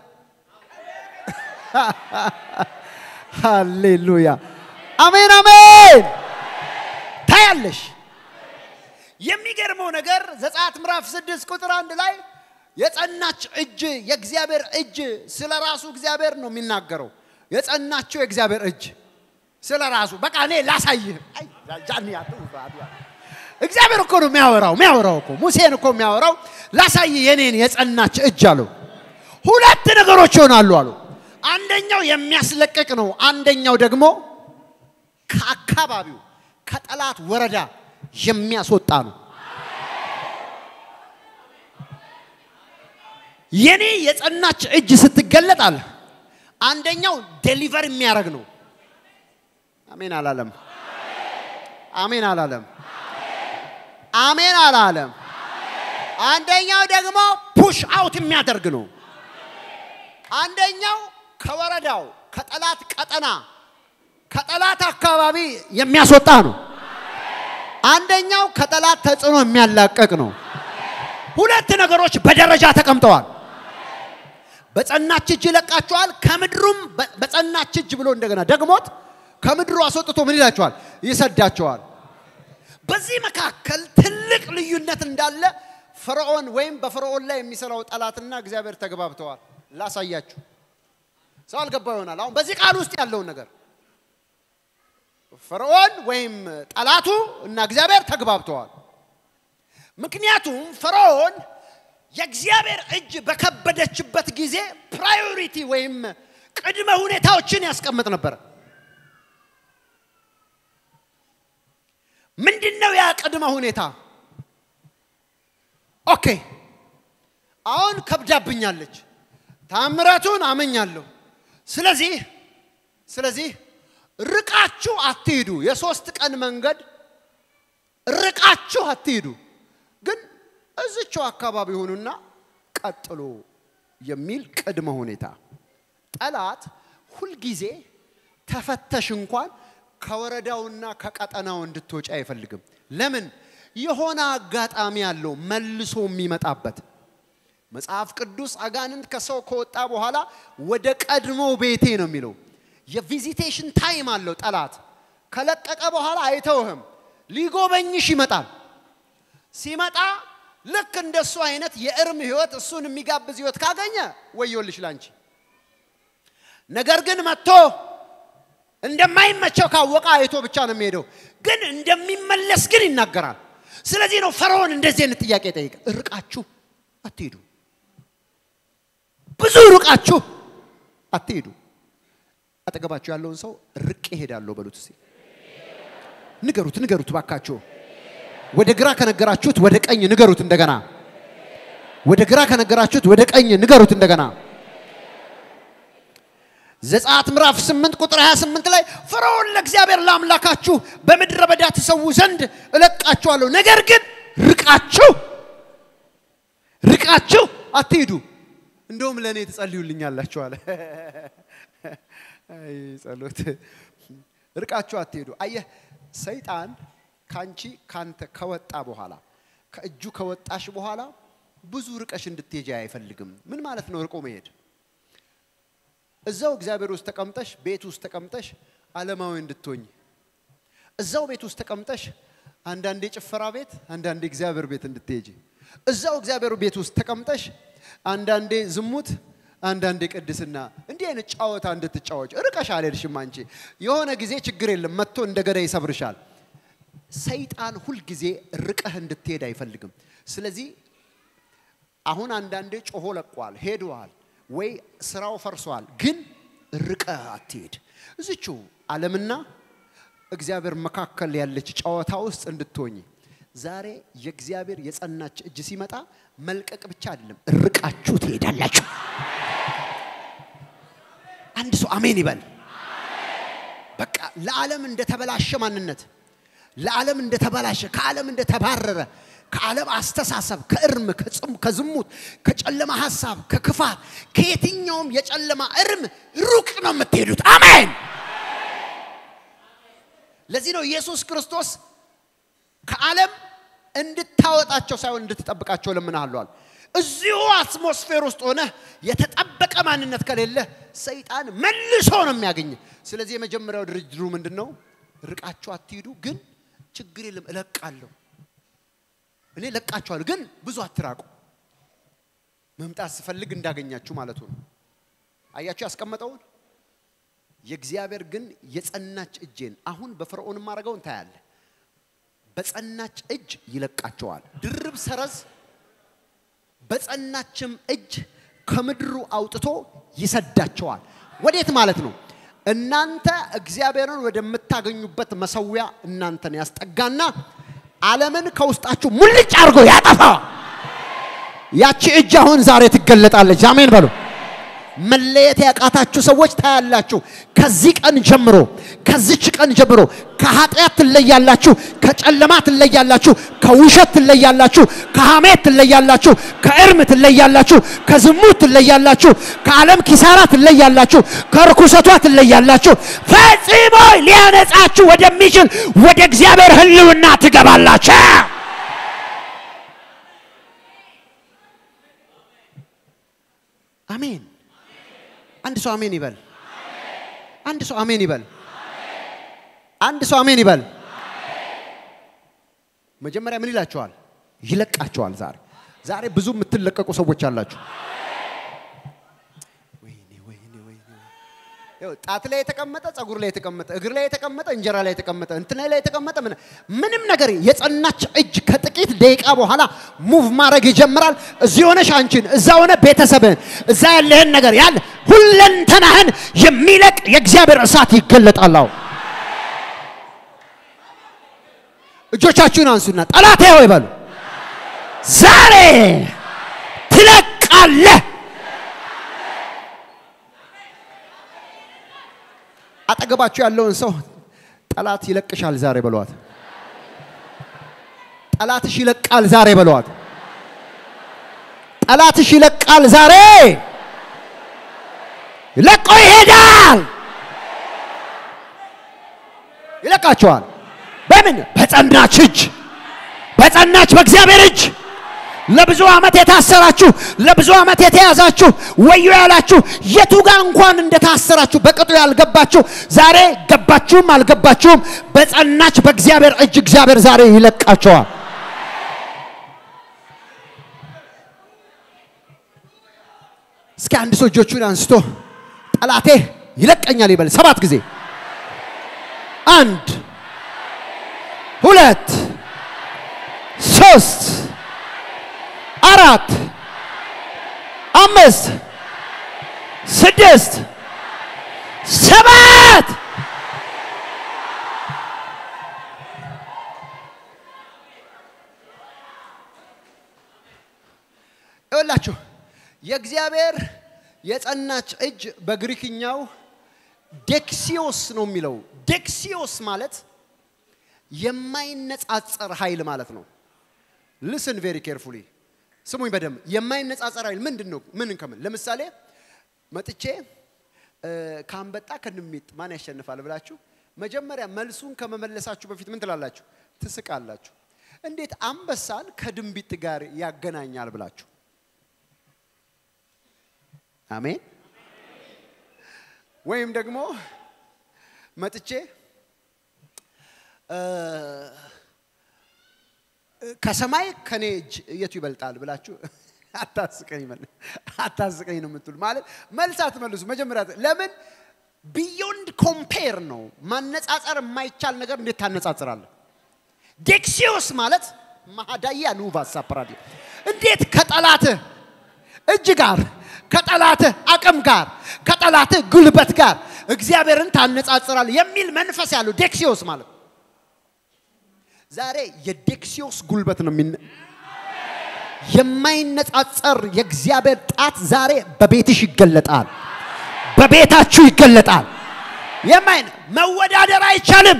ሃሌሉያ አሜን አሜን። ታያለሽ። የሚገርመው ነገር ዘጸአት ምዕራፍ ስድስት ቁጥር አንድ ላይ የጸናች እጅ የእግዚአብሔር እጅ ስለ ራሱ እግዚአብሔር ነው የሚናገረው። የጸናችው የእግዚአብሔር እጅ ስለ ራሱ በቃ እኔ ላሳይህ። አይ ጃኒ አትውፋ እግዚአብሔር እኮ ነው የሚያወራው የሚያወራው እኮ ሙሴን እኮ የሚያወራው ላሳይ የኔን የጸናች እጅ አለው። ሁለት ነገሮች ይሆናሉ አሉ። አንደኛው የሚያስለቅቅ ነው። አንደኛው ደግሞ ከአካባቢው ከጠላት ወረዳ የሚያስወጣ ነው። የኔ የጸናች እጅ ስትገለጥ አለ አንደኛው ዴሊቨር የሚያደርግ ነው። አሜን አላለም። አሜን አላለም። አሜን አላለም። አንደኛው ደግሞ ፑሽ አውት የሚያደርግ ነው። አንደኛው ከወረዳው ከጠላት ቀጠና ከጠላት አካባቢ የሚያስወጣ ነው። አንደኛው ከጠላት ተጽዕኖ የሚያላቀቅ ነው። ሁለት ነገሮች በደረጃ ተቀምጠዋል። በጸናች እጅ ይለቃቸዋል፣ ከምድሩም በ- በጸናች እጅ ብሎ እንደገና ደግሞት ከምድሩ አስወጥቶ ምን ይላቸዋል? ይሰዳቸዋል። በዚህ መካከል ትልቅ ልዩነት እንዳለ ፈርዖን ወይም በፈርዖን ላይ የሚሰራው ጠላትና እግዚአብሔር ተግባብተዋል። ላሳያችሁ። ሰው አልገባ ይሆናል። አሁን በዚህ ቃል ውስጥ ያለውን ነገር ፈርዖን ወይም ጠላቱ እና እግዚአብሔር ተግባብተዋል። ምክንያቱም ፈርዖን የእግዚአብሔር እጅ በከበደችበት ጊዜ ፕራዮሪቲ ወይም ቅድመ ሁኔታዎችን ያስቀምጥ ነበር። ምንድን ነው ያ ቅድመ ሁኔታ? ኦኬ አሁን ከብዳብኛለች፣ ታምራቱን አመኛለሁ። ስለዚህ ስለዚህ ርቃችሁ አትሂዱ። የሶስት ቀን መንገድ ርቃችሁ አትሂዱ፣ ግን እዝቸው አካባቢ ሆኑና ቀጥሎ የሚል ቅድመ ሁኔታ። ጠላት ሁልጊዜ ተፈተሽ እንኳን ከወረዳውና ከቀጠናው እንድትወጪ አይፈልግም። ለምን? የሆነ አጋጣሚ አለው መልሶ የሚመጣበት። መጽሐፍ ቅዱስ አጋንንት ከሰው ከወጣ በኋላ ወደ ቀድሞ ቤቴ ነው የሚለው። የቪዚቴሽን ታይም አለው ጠላት። ከለቀቀ በኋላ አይተውህም፣ ሊጎበኝሽ ይመጣል። ሲመጣ ልክ እንደሱ አይነት የእርም ህይወት እሱን የሚጋብዝ ህይወት ካገኘ ወዮልሽ ላንቺ። ነገር ግን መጥቶ እንደማይመቸው ካወቀ አይቶ ብቻ ነው የሚሄደው። ግን እንደሚመለስ ግን ይናገራል። ስለዚህ ነው ፈርዖን እንደዚህ አይነት ጥያቄ ጠይቀ ርቃችሁ አትሄዱ፣ ብዙ ርቃችሁ አትሄዱ። አጠገባችሁ ያለውን ሰው ርቄ እሄዳለሁ በሉት እስኪ። ንገሩት፣ ንገሩት ባካችሁ። ወደ ግራ ከነገራችሁት ወደ ቀኝ ንገሩት እንደገና። ወደ ግራ ከነገራችሁት ወደ ቀኝ ንገሩት እንደገና። ዘጸአት ምዕራፍ 8 ቁጥር 28 ላይ ፈርዖን ለእግዚአብሔር ለአምላካችሁ በምድረ በዳ ትሰዉ ዘንድ እለቃችኋለሁ፣ ነገር ግን ርቃችሁ ርቃችሁ አትሂዱ፣ እንደውም ለእኔ ትጸልዩልኛላችሁ አለ። አይ ጸሎት። ርቃችሁ አትሄዱ። አየህ ሰይጣን ካንቺ ካንተ ከወጣ በኋላ ከእጁ ከወጣሽ በኋላ ብዙ ርቀሽ እንድትሄጂ አይፈልግም። ምን ማለት ነው ርቆ መሄድ? እዛው እግዚአብሔር ውስጥ ተቀምጠሽ ቤት ውስጥ ተቀምጠሽ ዓለማዊ እንድትሆኝ እዛው ቤት ውስጥ ተቀምጠሽ አንዳንዴ ጭፈራ ቤት፣ አንዳንዴ እግዚአብሔር ቤት እንድትሄጂ እዛው እግዚአብሔር ቤት ውስጥ ተቀምጠሽ አንዳንዴ ዝሙት፣ አንዳንዴ ቅድስና እንዲህ አይነት ጨዋታ እንድትጫወች ርቀሽ አልሄድሽም። አንቺ የሆነ ጊዜ ችግር የለም መጥቶ እንደገና ይሰብርሻል። ሰይጣን ሁልጊዜ ርቀህ እንድትሄድ አይፈልግም። ስለዚህ አሁን አንዳንዴ ጮሆ ለቋል፣ ሄደዋል ወይ ስራው ፈርሷል፣ ግን ርቀህ አትሄድ። እዚቹ ዓለምና እግዚአብሔር መካከል ያለች ጨዋታ ውስጥ እንድትሆኝ ዛሬ የእግዚአብሔር የጸናች እጅ ሲመጣ መልቀቅ ብቻ አይደለም፣ ርቃችሁ ትሄዳላችሁ። አንድ ሰው አሜን ይበል። በቃ ለዓለም እንደተበላሸ ማንነት ለዓለም እንደተበላሸ ከዓለም እንደተባረረ ከዓለም አስተሳሰብ ከእርም ከጽም ከዝሙት ከጨለማ ሀሳብ ከክፋት ከየትኛውም የጨለማ እርም ሩቅ ነው የምትሄዱት። አሜን። ለዚህ ነው ኢየሱስ ክርስቶስ ከዓለም እንድታወጣቸው ሳይሆን እንድትጠብቃቸው ለምንሃለዋል። እዚሁ አትሞስፌር ውስጥ ሆነ የተጠበቀ ማንነት ከሌለ ሰይጣን መልሶ ነው የሚያገኝ። ስለዚህ የመጀመሪያው ድርድሩ ምንድን ነው? ርቃችሁ አትሂዱ፣ ግን ችግር የለም እለቃለሁ። እኔ ለቃችኋለሁ፣ ግን ብዙ አትራቁ። መምጣት ስፈልግ እንዳገኛችሁ ማለቱ ነው። አያችሁ ያስቀመጠውን የእግዚአብሔር ግን የጸናች እጄን አሁን በፈርዖን ማድረገውን ታያለ። በጸናች እጅ ይለቃቸዋል። ድርብ ሰረዝ በጸናችም እጅ ከምድሩ አውጥቶ ይሰዳቸዋል። ወዴት ማለት ነው? እናንተ እግዚአብሔርን ወደምታገኙበት መሰዊያ እናንተን ያስጠጋና ዓለምን ከውስጣችሁ ሙልጭ አድርጎ ያጠፋዋል። ያቺ እጅ አሁን ዛሬ ትገለጣለች። አሜን በሉ። መለየት ያቃታችሁ ሰዎች ታያላችሁ። ከዚህ ቀን ጀምሮ ከዚች ቀን ጀምሮ ከኃጢአት ትለያላችሁ፣ ከጨለማ ትለያላችሁ፣ ከውሸት ትለያላችሁ፣ ከሐሜት ትለያላችሁ፣ ከእርም ትለያላችሁ፣ ከዝሙት ትለያላችሁ፣ ከዓለም ኪሳራ ትለያላችሁ፣ ከርኩሰቷ ትለያላችሁ። ፈጽሞ ሊያነጻችሁ ወደሚችል ወደ እግዚአብሔር ሕልውና ትገባላችሁ። አሜን። አንድ ሰው አሜን ይበል። አንድ ሰው አሜን ይበል። አንድ ሰው አሜን ይበል። መጀመሪያ ምን ይላቸዋል? ይለቃቸዋል። ዛሬ ዛሬ ብዙ የምትለቀቁ ሰዎች አላችሁ። ወይኔ ወይኔ ወይኔ ይኸው ጣት ላይ የተቀመጠ ጸጉር ላይ የተቀመጠ እግር ላይ የተቀመጠ እንጀራ ላይ የተቀመጠ እንትና ላይ የተቀመጠ ምን ምንም ነገር የጸናች እጅ ከጥቂት ደቂቃ በኋላ ሙቭ ማድረግ ይጀምራል። እዚህ ሆነሽ አንቺን፣ እዛ ሆነ ቤተሰብህን፣ እዛ ያለህን ነገር ያለ ሁለንተናህን የሚለቅ የእግዚአብሔር እሳት ይገለጣል። አሁን እጆቻችሁን አንሱና ጠላቴ ሆይ በሉ ዛሬ ትለቃለህ። አጠገባችሁ ያለውን ሰው ጠላት ይለቅሻል ዛሬ በለዋት። ጠላትሽ ይለቃል ዛሬ በለዋት። ጠላትሽ ይለቃል ዛሬ ለቆ ይሄዳል። ይለቃቸዋል። በምን? በጸናች እጅ፣ በጸናች በእግዚአብሔር እጅ። ለብዙ ዓመት የታሰራችሁ ለብዙ ዓመት የተያዛችሁ ወዮ ያላችሁ የቱ ጋር እንኳን እንደታሰራችሁ በቅጡ ያልገባችሁ ዛሬ ገባችሁም አልገባችሁም በጸናች በእግዚአብሔር እጅ እግዚአብሔር ዛሬ ይለቃቸዋል። እስኪ አንድ ሰው እጆቹን አንስቶ ጠላቴ ይለቀኛል ይበል ሰባት ጊዜ። አንድ ሁለት ሶስት አራት አምስት ስድስት ሰባት ይኸውላችሁ የእግዚአብሔር የጸናች እጅ በግሪክኛው ዴክሲዮስ ነው የሚለው። ዴክሲዮስ ማለት የማይነጻጸር ኃይል ማለት ነው። ልስን ቬሪ ኬርፉሊ ስሙኝ በደንብ የማይነጻጸር ኃይል ምንድን ነው? ምን ከምን ለምሳሌ መጥቼ ከአንበጣ ከንሚጥ ማን ያሸንፋል ብላችሁ መጀመሪያ መልሱን ከመመለሳችሁ በፊት ምን ትላላችሁ? ትስቃላችሁ። እንዴት አንበሳን ከድንቢጥ ጋር ያገናኛል ብላችሁ አሜን። ወይም ደግሞ መጥቼ ከሰማይ ከኔ እጅ የቱ ይበልጣል ብላችሁ አታስቀኝ አታስቀኝ ነው የምትሉ ማለት መልስ አትመልሱ። መጀመሪያ ለምን ቢዮንድ ኮምፔር ነው ማነጻጸር የማይቻል ነገር እንዴት ታነጻጽራለህ? ዴክሲዮስ ማለት ማሃዳያ ኑቫ ሳፕራዲ እንዴት ከጠላትህ እጅ ጋር ከጠላትህ አቅም ጋር ከጠላትህ ጉልበት ጋር እግዚአብሔርን ታነጻጽራል የሚል መንፈስ ያለው ዴክሲዮስ ማለት ዛሬ የዴክሲዮስ ጉልበት ነው የሚነ የማይነጻጸር የእግዚአብሔር ጣት ዛሬ በቤትሽ ይገለጣል፣ በቤታችሁ ይገለጣል። የማይነ መወዳደር አይቻልም።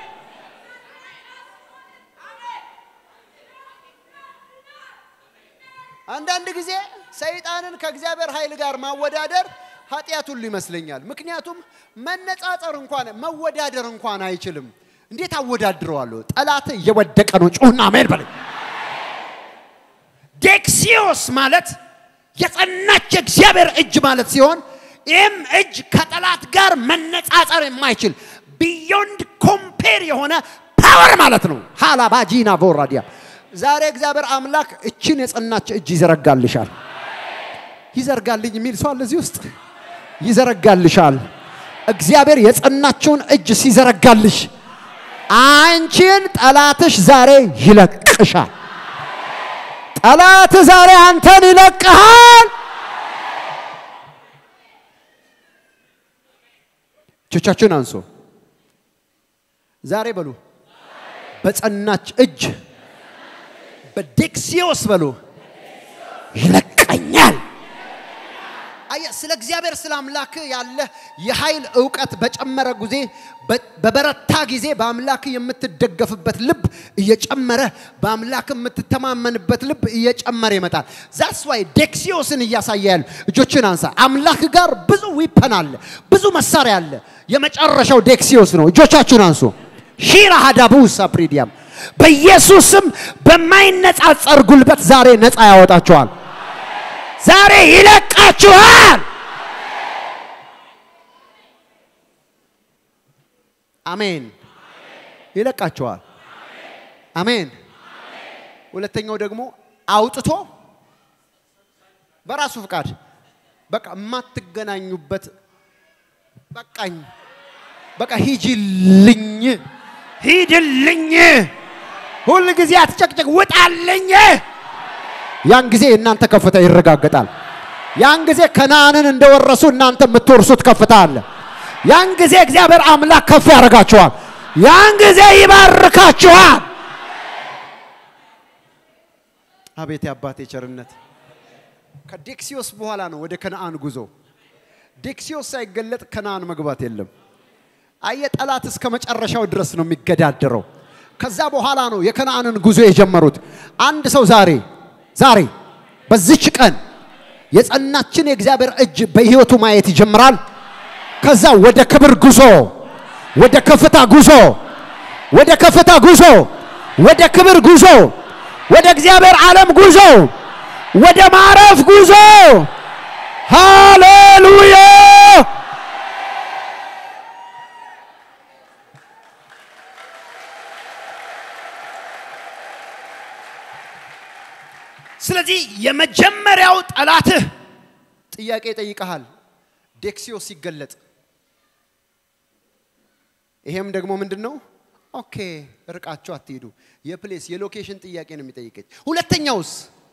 አንዳንድ ጊዜ ሰይጣንን ከእግዚአብሔር ኃይል ጋር ማወዳደር ኃጢአት ሁሉ ይመስለኛል። ምክንያቱም መነጻጸር እንኳን መወዳደር እንኳን አይችልም። እንዴት አወዳድረዋለሁ? ጠላት እየወደቀ ነው። ጩሁና አሜን በለኝ። ዴክሲዮስ ማለት የጸናች የእግዚአብሔር እጅ ማለት ሲሆን ይህም እጅ ከጠላት ጋር መነጻጸር የማይችል ቢዮንድ ኮምፔር የሆነ ፓወር ማለት ነው። ሃላባጂና ቦራዲያ ዛሬ እግዚአብሔር አምላክ እችን የጸናች እጅ ይዘረጋልሻል። ይዘርጋልኝ የሚል ሰው አለ እዚህ ውስጥ ይዘረጋልሻል። እግዚአብሔር የጸናችውን እጅ ሲዘረጋልሽ አንቺን ጠላትሽ ዛሬ ይለቅሻል። ጠላት ዛሬ አንተን ይለቅሃል። እጆቻችሁን አንሶ ዛሬ በሉ በጸናች እጅ በዴክሲዮስ በሉ ይለቀኛል። አየህ፣ ስለ እግዚአብሔር ስለ አምላክ ያለ የኃይል እውቀት በጨመረ ጊዜ በ- በበረታ ጊዜ በአምላክ የምትደገፍበት ልብ እየጨመረ በአምላክ የምትተማመንበት ልብ እየጨመረ ይመጣል። ዛስ ዋይ ዴክሲዮስን እያሳየ ያሉ እጆችን አንሳ። አምላክ ጋር ብዙ ዊፐን አለ፣ ብዙ መሳሪያ አለ። የመጨረሻው ዴክሲዮስ ነው። እጆቻችሁን አንሱ። ሺራ ሀዳቡ ሳፕሪዲያም በኢየሱስም በማይነጻጸር ጉልበት ዛሬ ነፃ ያወጣችኋል። ዛሬ ይለቃችኋል። አሜን። ይለቃችኋል። አሜን። ሁለተኛው ደግሞ አውጥቶ በራሱ ፍቃድ በቃ የማትገናኙበት በቃኝ፣ በቃ ሂጂልኝ፣ ሂድልኝ፣ ሁል ጊዜ አትጨቅጨቅ፣ ውጣልኝ። ያን ጊዜ የእናንተ ከፍታ ይረጋገጣል። ያን ጊዜ ከነአንን እንደወረሱ እናንተ የምትወርሱት ከፍታ አለ። ያን ጊዜ እግዚአብሔር አምላክ ከፍ ያደርጋችኋል። ያን ጊዜ ይባርካችኋል። አቤት የአባቴ ቸርነት! ከዴክሲዮስ በኋላ ነው ወደ ከነአን ጉዞ። ዴክሲዮስ ሳይገለጥ ከነአን መግባት የለም። አየ ጠላት እስከ መጨረሻው ድረስ ነው የሚገዳደረው። ከዛ በኋላ ነው የከነአንን ጉዞ የጀመሩት። አንድ ሰው ዛሬ ዛሬ በዚች ቀን የጸናችን የእግዚአብሔር እጅ በሕይወቱ ማየት ይጀምራል። ከዛ ወደ ክብር ጉዞ፣ ወደ ከፍታ ጉዞ፣ ወደ ከፍታ ጉዞ፣ ወደ ክብር ጉዞ፣ ወደ እግዚአብሔር ዓለም ጉዞ፣ ወደ ማረፍ ጉዞ። ሃሌሉያ! ስለዚህ የመጀመሪያው ጠላትህ ጥያቄ ይጠይቀሃል። ዴክሲዮስ ሲገለጥ ይሄም ደግሞ ምንድን ነው? ኦኬ ርቃችሁ አትሄዱ። የፕሌስ የሎኬሽን ጥያቄ ነው የሚጠይቀች። ሁለተኛውስ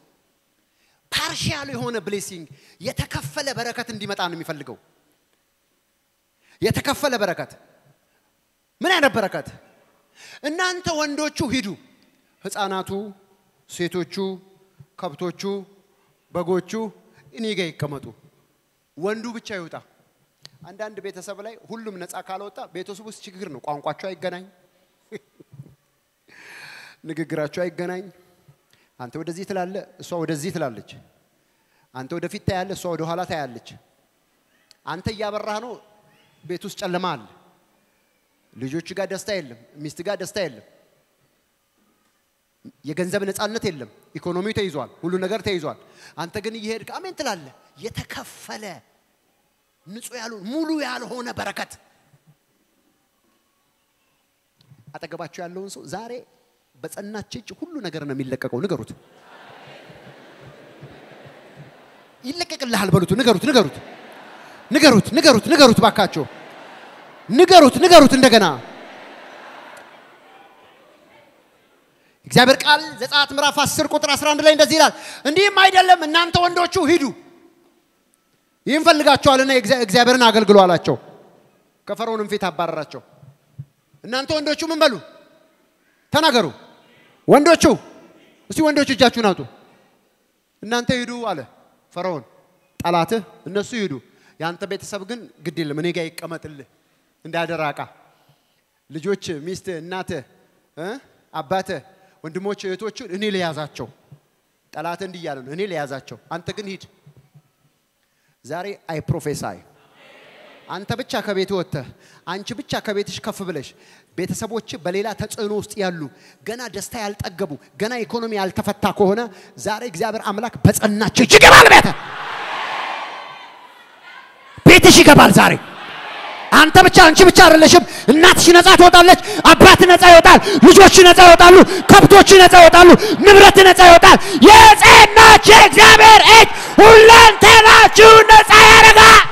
ፓርሻል የሆነ ብሌሲንግ የተከፈለ በረከት እንዲመጣ ነው የሚፈልገው። የተከፈለ በረከት ምን አይነት በረከት? እናንተ ወንዶቹ ሂዱ፣ ህፃናቱ፣ ሴቶቹ፣ ከብቶቹ፣ በጎቹ እኔ ጋ ይቀመጡ፣ ወንዱ ብቻ ይውጣ። አንዳንድ ቤተሰብ ላይ ሁሉም ነፃ ካልወጣ ቤተሰብ ውስጥ ችግር ነው። ቋንቋቸው አይገናኝ፣ ንግግራቸው አይገናኝ። አንተ ወደዚህ ትላለ፣ እሷ ወደዚህ ትላለች። አንተ ወደፊት ታያለ፣ እሷ ወደ ኋላ ታያለች። አንተ እያበራህ ነው፣ ቤት ውስጥ ጨለማ አለ። ልጆች ጋር ደስታ የለም፣ ሚስት ጋር ደስታ የለም። የገንዘብ ነፃነት የለም። ኢኮኖሚው ተይዟል፣ ሁሉ ነገር ተይዟል። አንተ ግን እየሄድክ አሜን ትላለህ። የተከፈለ ንጹህ ያልሆነ ሙሉ ያልሆነ በረከት አጠገባቸው ያለውን ሰው ዛሬ በጸናች እጅ ሁሉ ነገር ነው የሚለቀቀው። ንገሩት፣ ይለቀቅልሃል በሉት። ንገሩት፣ ንገሩት፣ ንገሩት፣ ንገሩት፣ ንገሩት፣ ባካቸው ንገሩት፣ ንገሩት እንደገና እግዚአብሔር ቃል ዘጸአት ምዕራፍ 10 ቁጥር 11 ላይ እንደዚህ ይላል፣ እንዲህም አይደለም እናንተ ወንዶቹ ሂዱ ይህን ፈልጋቸዋልና እግዚአብሔርን አገልግሉ አላቸው። ከፈርዖንም ፊት አባረራቸው። እናንተ ወንዶቹ ምን በሉ ተናገሩ። ወንዶቹ እስቲ ወንዶቹ እጃችሁን አውጡ። እናንተ ሂዱ አለ ፈርዖን። ጠላትህ እነሱ ሂዱ፣ የአንተ ቤተሰብ ግን ግድ የለም እኔ ጋር ይቀመጥልህ እንዳደራ ዕቃ። ልጆች፣ ሚስት፣ እናትህ፣ አባትህ፣ ወንድሞች፣ እህቶቹን እኔ ልያዛቸው። ጠላትህ እንዲህ እያለ ነው፣ እኔ ልያዛቸው፣ አንተ ግን ሂድ። ዛሬ አይ ፕሮፌሳይ አንተ ብቻ ከቤት ወጥተህ አንቺ ብቻ ከቤትሽ ከፍ ብለሽ ቤተሰቦች በሌላ ተጽዕኖ ውስጥ ያሉ ገና ደስታ ያልጠገቡ ገና ኢኮኖሚ ያልተፈታ ከሆነ ዛሬ እግዚአብሔር አምላክ በጸናች እጅ ይገባል። ቤተ ቤትሽ ይገባል ዛሬ። አንተ ብቻ አንቺ ብቻ አይደለሽም። እናትሽ ነፃ ትወጣለች፣ አባት ነፃ ይወጣል፣ ልጆች ነፃ ይወጣሉ፣ ከብቶች ነፃ ይወጣሉ፣ ንብረት ነፃ ይወጣል። የጸናች እግዚአብሔር እጅ ሁለንተናችሁ ነፃ ያደርጋል።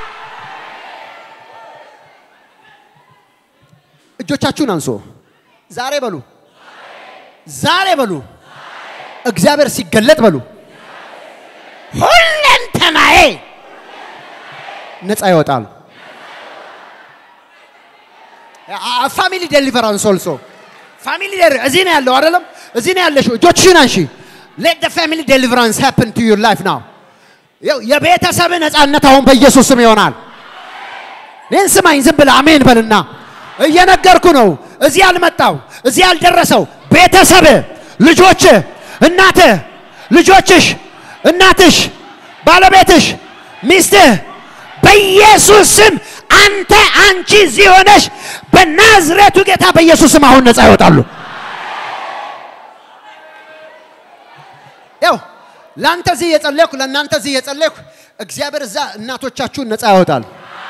እጆቻችሁን አንሶ ዛሬ በሉ፣ ዛሬ በሉ፣ እግዚአብሔር ሲገለጥ በሉ፣ ሁለንተናዬ ነፃ ይወጣል። ፋሚሊ ዴሊቨራንስ ኦልሶ ፋሚሊ እዚህ ነው ያለው አይደለም? እዚህ ነው ያለሽው። እጆችሽን አንሺ። ሌት ዘ ፋሚሊ ዴሊቨራንስ ሃፕን ቱ ዩር ላይፍ ናው። ይኸው የቤተሰብ ነፃነት አሁን በኢየሱስ ስም ይሆናል። ይህን ስማኝ፣ ዝም ብለህ አሜን በልና እየነገርኩ ነው። እዚህ ያልመጣው እዚህ ያልደረሰው ቤተሰብ፣ ልጆች፣ እናትህ፣ ልጆችሽ፣ እናትሽ፣ ባለቤትሽ፣ ሚስትህ በኢየሱስ ስም አንተ አንቺ እዚህ ሆነሽ በናዝሬቱ ጌታ በኢየሱስ ስም አሁን ነፃ ይወጣሉ። ያው ለአንተ እዚህ እየጸለይኩ ለእናንተ እዚህ እየጸለይኩ እግዚአብሔር እዛ እናቶቻችሁን ነፃ ያወጣል።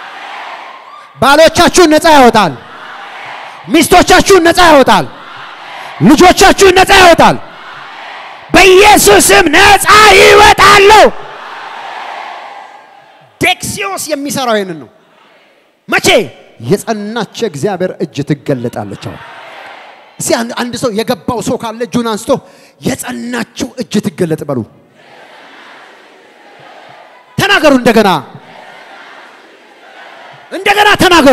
ባሎቻችሁን ነፃ ያወጣል። ሚስቶቻችሁን ነፃ ያወጣል። ልጆቻችሁን ነፃ ያወጣል። በኢየሱስም ነፃ ይወጣሉ። ዴክሲዮስ የሚሰራው ይህንን ነው። መቼ የጸናች እግዚአብሔር እጅ ትገለጣለች። አሁን እስኪ አንድ- አንድ ሰው የገባው ሰው ካለ እጁን አንስቶ የጸናችው እጅ ትገለጥ በሉ። ተናገሩ። እንደገና እንደገና ተናገሩ።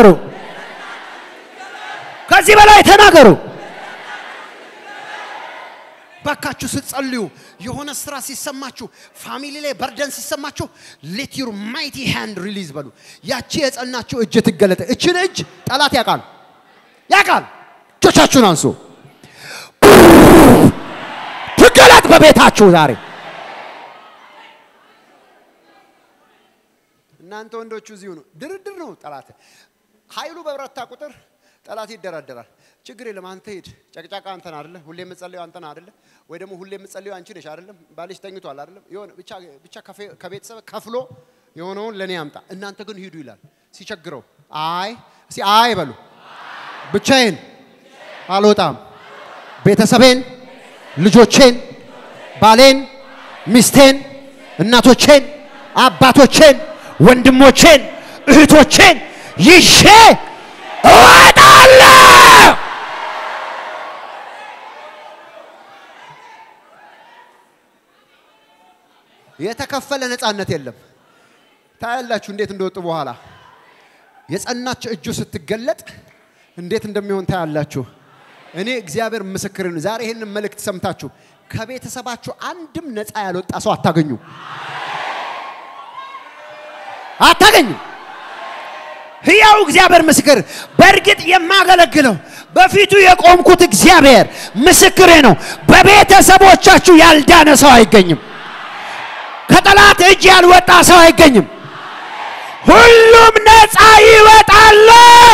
ከዚህ በላይ ተናገሩ። ባካችሁ ስትጸልዩ የሆነ ስራ ሲሰማችሁ፣ ፋሚሊ ላይ በርደን ሲሰማችሁ ሌት ዩር ማይቲ ሃንድ ሪሊዝ በሉ። ያቺ የጸናችሁ እጅ ትገለጠ። እችን እጅ ጠላት ያውቃል ያውቃል። እጆቻችሁን አንሱ። ትገለጥ በቤታችሁ ዛሬ። እናንተ ወንዶቹ እዚሁ ነው። ድርድር ነው ጠላት። ኃይሉ በበረታ ቁጥር ጠላት ይደራደራል። ችግር የለም አንተ ሂድ። ጨቅጫቃ አንተን አይደለ? ሁሌ የምጸልየው አንተን አይደለ? ወይ ደግሞ ሁሌ የምጸልየው አንቺ ነሽ አይደለም? ባልሽ ተኝቷል አይደለም? የሆነ ብቻ ብቻ ከፌ- ከቤተሰብ ከፍሎ የሆነውን ለኔ ያምጣ፣ እናንተ ግን ሂዱ ይላል። ሲቸግረው አይ እስኪ አይ በሉ። ብቻዬን አልወጣም። ቤተሰቤን፣ ልጆቼን፣ ባሌን፣ ሚስቴን፣ እናቶቼን፣ አባቶቼን፣ ወንድሞቼን፣ እህቶቼን ይዤ እወጣለሁ። የተከፈለ ነፃነት የለም። ታያላችሁ እንዴት እንደወጡ በኋላ የጸናች እጁ ስትገለጥ እንዴት እንደሚሆን ታያላችሁ። እኔ እግዚአብሔር ምስክርን ዛሬ ይህንን መልእክት ሰምታችሁ ከቤተሰባችሁ አንድም ነፃ ያልወጣ ሰው አታገኙ አታገኙ። ሕያው እግዚአብሔር ምስክር፣ በእርግጥ የማገለግለው በፊቱ የቆምኩት እግዚአብሔር ምስክሬ ነው። በቤተሰቦቻችሁ ያልዳነ ሰው አይገኝም። ከጠላት እጅ ያልወጣ ሰው አይገኝም። ሁሉም ነፃ ይወጣሉ።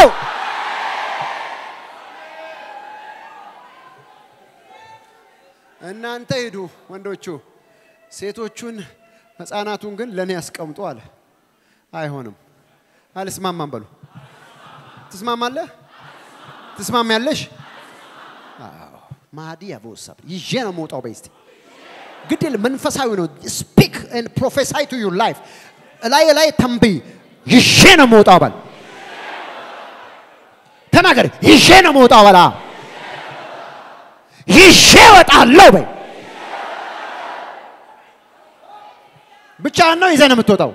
እናንተ ሂዱ ወንዶቹ፣ ሴቶቹን ህፃናቱን ግን ለእኔ ያስቀምጡ አለ። አይሆንም፣ አልስማማም በሉ። ትስማማለህ? ትስማሚያለሽ? አዎ። ማዲ ያቦሳብ ይዤ ነው የምወጣው። በስቲ ግድል መንፈሳዊ ነው። ስፒክ ኤንድ ፕሮፌሳይ ቱ ዩር ላይፍ ላይ ላይ ተንብይ። ይዤ ነው የምወጣው በል። ተናገር። ይዤ ነው የምወጣው በላ። ይዤ እወጣለሁ በይ። ብቻህን ነው ይዘህ ነው የምትወጣው።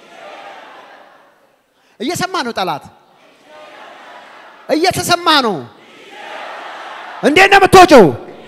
እየሰማ ነው ጠላት፣ እየተሰማ ነው። እንዴት ነው የምትወጪው?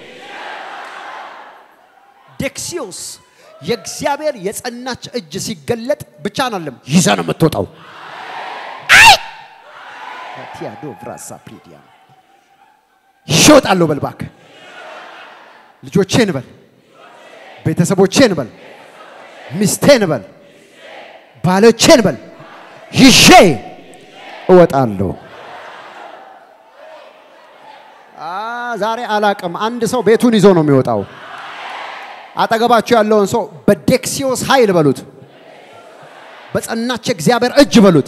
ዴክሲዮስ የእግዚአብሔር የጸናች እጅ ሲገለጥ ብቻ ናለም ይዘህ ነው የምትወጣው። አይ ቲያዶ ብራሳ ፕሪዲያ ይዤ እወጣለሁ በል እባክህ። ልጆቼን በል፣ ቤተሰቦቼን በል፣ ሚስቴን በል፣ ባሎቼን በል ይዤ እወጣለሁ። አ ዛሬ አላቅም። አንድ ሰው ቤቱን ይዞ ነው የሚወጣው። አጠገባችሁ ያለውን ሰው በዴክሲዮስ ኃይል በሉት፣ በጸናች እግዚአብሔር እጅ በሉት።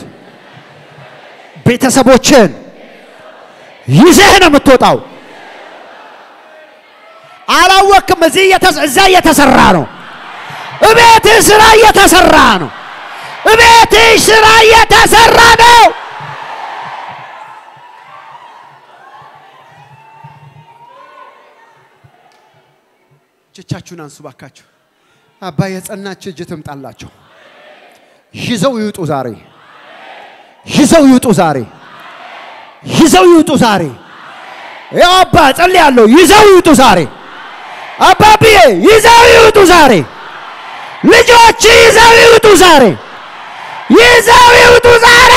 ቤተሰቦችን ይዘህ ነው የምትወጣው። አላወቅም። እዚህ እየተሰ- እዛ እየተሰራ ነው። እቤትህ ስራ እየተሰራ ነው። እቤትሽ ስራ እየተሰራ ነው። እጆቻችሁን አንሱ ባካችሁ። አባ የጸናች እጅ ትምጣላቸው። ይዘው ይውጡ ዛሬ፣ ይዘው ይውጡ ዛሬ፣ ይዘው ይውጡ ዛሬ። ያው አባ ጸልያለሁ። ይዘው ይውጡ ዛሬ። አባብዬ ይዘው ይውጡ ዛሬ። ልጆች ይዘው ይውጡ ዛሬ፣ ይዘው ይውጡ ዛሬ።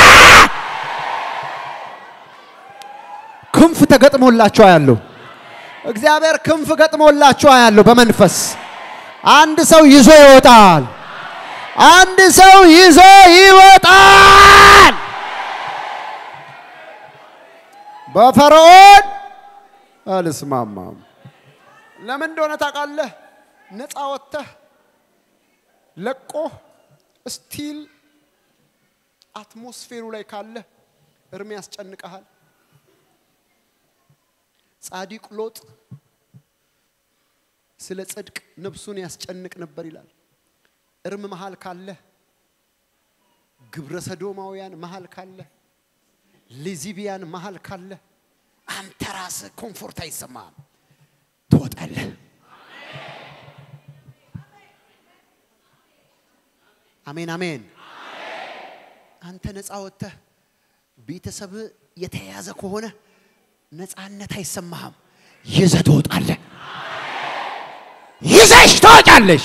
ክንፍ ተገጥሞላቸው ያለው እግዚአብሔር ክንፍ ገጥሞላቸው ያለው በመንፈስ አንድ ሰው ይዞ ይወጣል። አንድ ሰው ይዞ ይወጣል። በፈርዖን አልስማማም። ለምን እንደሆነ ታውቃለህ? ነፃ ወጥተህ ለቆ ስቲል አትሞስፌሩ ላይ ካለ እርም ያስጨንቀሃል። ጻዲቅ ሎጥ ስለ ጽድቅ ነፍሱን ያስጨንቅ ነበር ይላል። እርም መሃል ካለ፣ ግብረ ሰዶማውያን መሃል ካለ፣ ሌዚቢያን መሃል ካለ አንተ ራስህ ኮምፎርት አይሰማህም፣ ትወጣለህ። አሜን አሜን። አንተ ነፃ ወጥተህ ቤተሰብ የተያዘ ከሆነ ነፃነት አይሰማህም፣ ይዘህ ትወጣለህ። ይዘሽ ትወጫለሽ።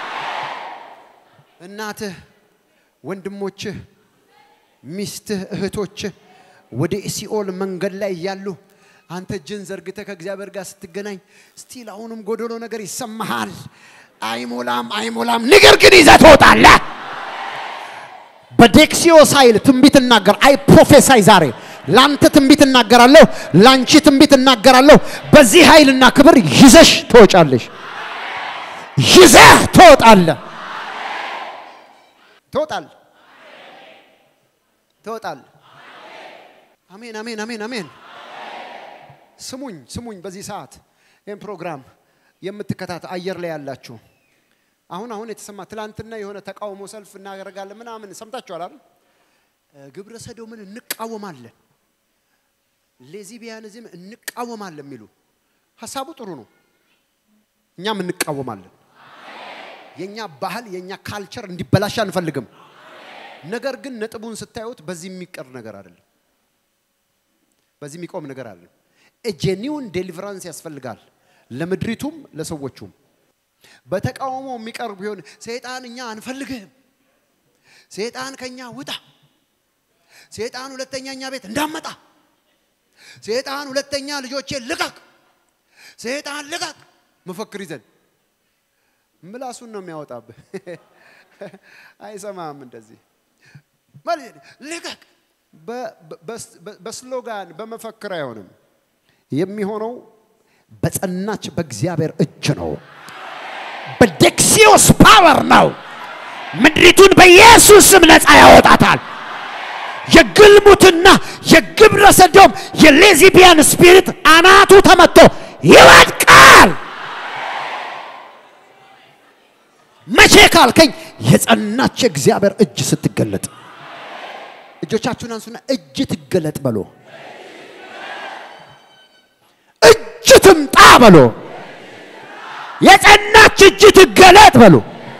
እናትህ፣ ወንድሞችህ፣ ሚስትህ፣ እህቶችህ ወደ ሲኦል መንገድ ላይ እያሉ አንተ እጅን ዘርግተህ ከእግዚአብሔር ጋር ስትገናኝ ስቲል አሁንም ጎደሎ ነገር ይሰማሃል። አይሞላም አይሞላም፣ ነገር ግን ይዘህ ትወጣለህ። በዴክሲዮስ ኃይል ትንቢት እናገር። አይ ፕሮፌሳይ ዛሬ ላንተ ትንቢት እናገራለሁ፣ ላንቺ ትንቢት እናገራለሁ። በዚህ ኃይልና ክብር ይዘሽ ትወጫለሽ። ይዘህ ትወጣለህ። ትወጣለህ። ትወጣለህ። አሜን አሜን አሜን አሜን። ስሙኝ ስሙኝ። በዚህ ሰዓት ይህን ፕሮግራም የምትከታተል አየር ላይ ያላችሁ አሁን አሁን የተሰማ ትላንትና የሆነ ተቃውሞ ሰልፍ እናደርጋለን ምናምን ሰምታችኋል አይደል? ግብረ ሰዶምን እንቃወማለን፣ ሌዚቢያንዝም እንቃወማለን የሚሉ ሀሳቡ ጥሩ ነው። እኛም እንቃወማለን። የኛ ባህል የኛ ካልቸር እንዲበላሽ አንፈልግም። ነገር ግን ነጥቡን ስታዩት በዚህ የሚቀር ነገር አይደለም። በዚህ የሚቆም ነገር አይደለም። ጄኒውን ዴሊቨራንስ ያስፈልጋል ለምድሪቱም ለሰዎቹም። በተቃውሞ የሚቀርብ ቢሆን ሰይጣን እኛ አንፈልግህም፣ ሰይጣን ከኛ ውጣ፣ ሰይጣን ሁለተኛ እኛ ቤት እንዳመጣ፣ ሰይጣን ሁለተኛ ልጆቼ ልቀቅ፣ ሰይጣን ልቀቅ መፈክር ይዘን ምላሱን ነው የሚያወጣብህ። አይሰማም። እንደዚህ ልቀቅ በስሎጋን በመፈክር አይሆንም። የሚሆነው በጸናች በእግዚአብሔር እጅ ነው። በዴክሲዮስ ፓወር ነው። ምድሪቱን በኢየሱስ ስም ነፃ ያወጣታል። የግልሙትና የግብረ ሰዶም የሌዚቢያን ስፒሪት አናቱ ተመቶ ይወድቃል። መቼ ካልከኝ የጸናች የእግዚአብሔር እጅ ስትገለጥ እጆቻችሁን አንሱና እጅ ትገለጥ በሎ። እጅ ትምጣ በሎ። የጸናች እጅ ትገለጥ በሎ።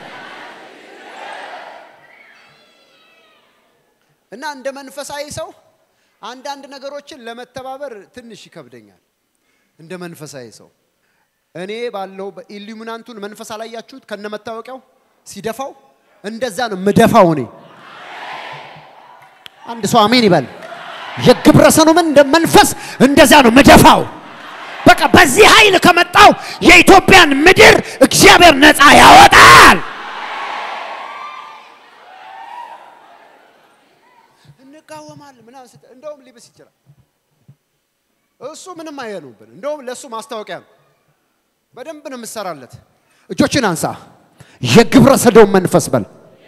እና እንደ መንፈሳዊ ሰው አንዳንድ ነገሮችን ለመተባበር ትንሽ ይከብደኛል። እንደ መንፈሳዊ ሰው እኔ ባለው በኢሉሚናንቱን መንፈስ አላያችሁት? ከነመታወቂያው ሲደፋው እንደዛ ነው ምደፋው እኔ አንድ ሰው አሜን ይበል። የግብረ ሰዶምን እንደ መንፈስ እንደዛ ነው ምደፋው። በቃ በዚህ ኃይል ከመጣው የኢትዮጵያን ምድር እግዚአብሔር ነፃ ያወጣል። እንቃወማለን ምናምን ስትል እንደውም ሊብስ ይችላል። እሱ ምንም አይሆኑብን። እንደውም ለእሱ ማስታወቂያ ነው። በደንብ ነው የምሰራለት። እጆችን አንሳ። የግብረ ሰዶም መንፈስ በል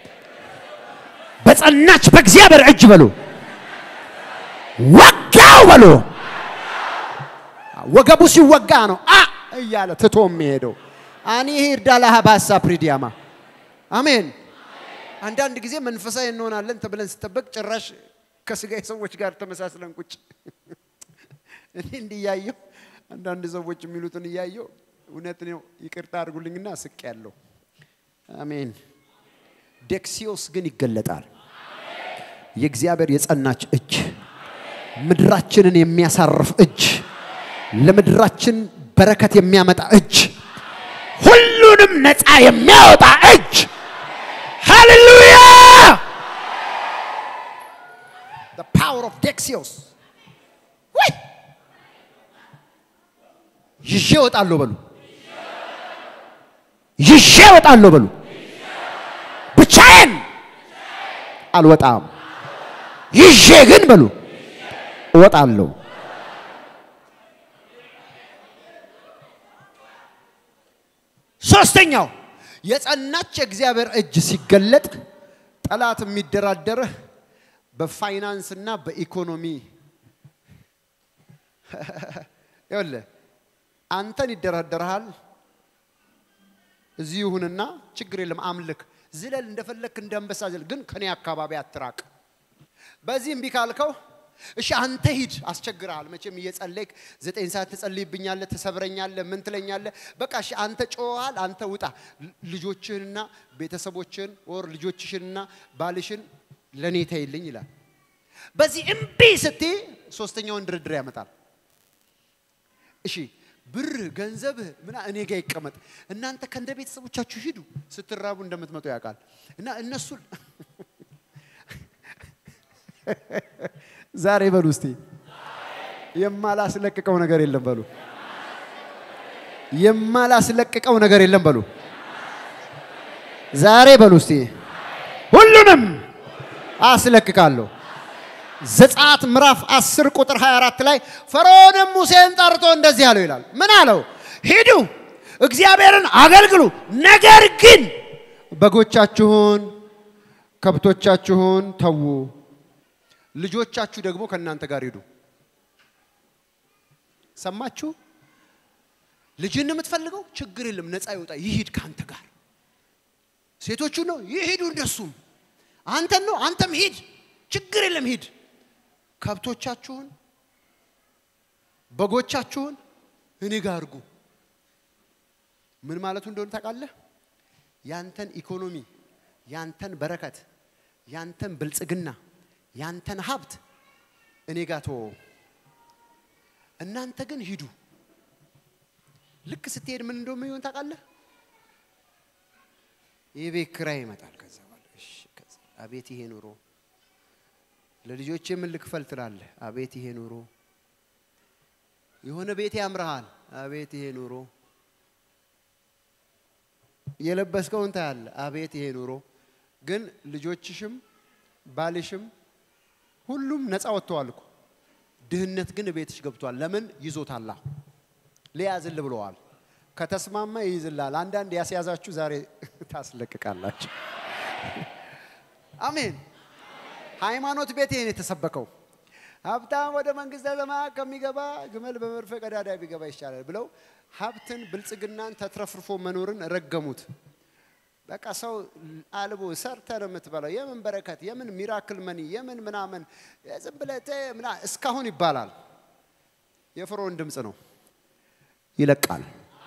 በጸናች በእግዚአብሔር እጅ በሉ ወጋው በሉ። ወገቡ ሲወጋ ነው አ እያለ ትቶ የሚሄደው አኒ ሂርዳላ ሀባሳ ፕሪዲያማ አሜን። አንዳንድ ጊዜ መንፈሳዊ እንሆናለን ተብለን ስጠበቅ ጭራሽ ከስጋዊ ሰዎች ጋር ተመሳስለን ቁጭ እኔ እንዲያየው አንዳንድ ሰዎች የሚሉትን እያየው እውነት ነው ይቅርታ አድርጉልኝና ስቅ ያለው አሜን። ዴክሲዮስ ግን ይገለጣል። የእግዚአብሔር የጸናች እጅ፣ ምድራችንን የሚያሳርፍ እጅ፣ ለምድራችን በረከት የሚያመጣ እጅ፣ ሁሉንም ነፃ የሚያወጣ እጅ ሃሌሉያ the power of Dexios ወይ ይዤ እወጣለሁ በሉ ይዤ እወጣለሁ በሉ ብቻዬን አልወጣም ይዤ ግን በሉ እወጣለሁ ሶስተኛው የጸናች የእግዚአብሔር እጅ ሲገለጥ ጠላት የሚደራደርህ በፋይናንስና በኢኮኖሚ ይኸውልህ አንተን ይደራደርሃል። እዚህ ይሁንና ችግር የለም አምልክ፣ ዝለል፣ እንደፈለክ እንደ አንበሳ ዝለል፣ ግን ከኔ አካባቢ አትራቅ። በዚህ እምቢ ካልከው እሺ አንተ ሂድ፣ አስቸግረሃል። መቼም እየጸለይክ ዘጠኝ ሰዓት ትጸልይብኛለህ፣ ትሰብረኛለህ፣ ምን ትለኛለህ። በቃ እሺ አንተ ጮኸሃል፣ አንተ ውጣ። ልጆችህንና ቤተሰቦችህን ወር ልጆችሽንና ባልሽን ለእኔ ተይልኝ ይላል። በዚህ እምቢ ስትይ ሶስተኛውን ድርድር ያመጣል። እሺ ብር ገንዘብህ ምና እኔ ጋር ይቀመጥ፣ እናንተ ከእንደ ቤተሰቦቻችሁ ሂዱ፣ ስትራቡ እንደምትመጡ ያውቃል። እና እነሱ ዛሬ በሉ እስቲ የማላስለቅቀው ነገር የለም በሉ። የማላስለቅቀው ነገር የለም በሉ። ዛሬ በሉ እስቲ ሁሉንም አስለቅቃለሁ። ዘጸአት ምዕራፍ 10 ቁጥር 24 ላይ ፈርዖንም ሙሴን ጠርቶ እንደዚህ አለው ይላል። ምን አለው? ሂዱ እግዚአብሔርን አገልግሉ፣ ነገር ግን በጎቻችሁን ከብቶቻችሁን ተዉ፣ ልጆቻችሁ ደግሞ ከእናንተ ጋር ሂዱ። ሰማችሁ? ልጅን የምትፈልገው ችግር የለም፣ ነፃ ይወጣ፣ ይሂድ ከአንተ ጋር። ሴቶቹ ነው ይሂዱ፣ እንደሱም አንተን ነው አንተም ሂድ፣ ችግር የለም ሂድ። ከብቶቻችሁን በጎቻችሁን እኔ ጋር አድርጉ። ምን ማለቱ እንደሆነ ታውቃለህ? ያንተን ኢኮኖሚ፣ ያንተን በረከት፣ ያንተን ብልጽግና፣ ያንተን ሀብት እኔ ጋር ተወው። እናንተ ግን ሂዱ። ልክ ስትሄድ ምን እንደሚሆን ታውቃለህ? የቤት ኪራይ ይመጣል። ከዛ በኋላ እሺ፣ ከዛ አቤት ይሄ ኑሮ ለልጆቼ ምን ልክፈል ትላለህ? አቤት ይሄ ኑሮ። የሆነ ቤት ያምርሃል። አቤት ይሄ ኑሮ። የለበስከውን ታያለህ። አቤት ይሄ ኑሮ። ግን ልጆችሽም ባልሽም ሁሉም ነፃ ወጥተዋል እኮ። ድህነት ግን ቤትሽ ገብቷል። ለምን ይዞታላ? ሊያዝል ብለዋል። ከተስማማ ይይዝላል። አንዳንድ ያስያዛችሁ ዛሬ ታስለቅቃላችሁ። አሜን። ሃይማኖት ቤት ይሄን የተሰበከው ሀብታም ወደ መንግስተ ሰማያት ከሚገባ ግመል በመርፌ ቀዳዳ ቢገባ ይሻላል ብለው ሀብትን፣ ብልጽግናን፣ ተትረፍርፎ መኖርን ረገሙት። በቃ ሰው አልቦ ሰርተ ነው የምትበላው። የምን በረከት፣ የምን ሚራክል መኒ፣ የምን ምናምን ዝም ብለህ ተ- ምና እስካሁን ይባላል። የፈርዖን ድምፅ ነው ይለቃል።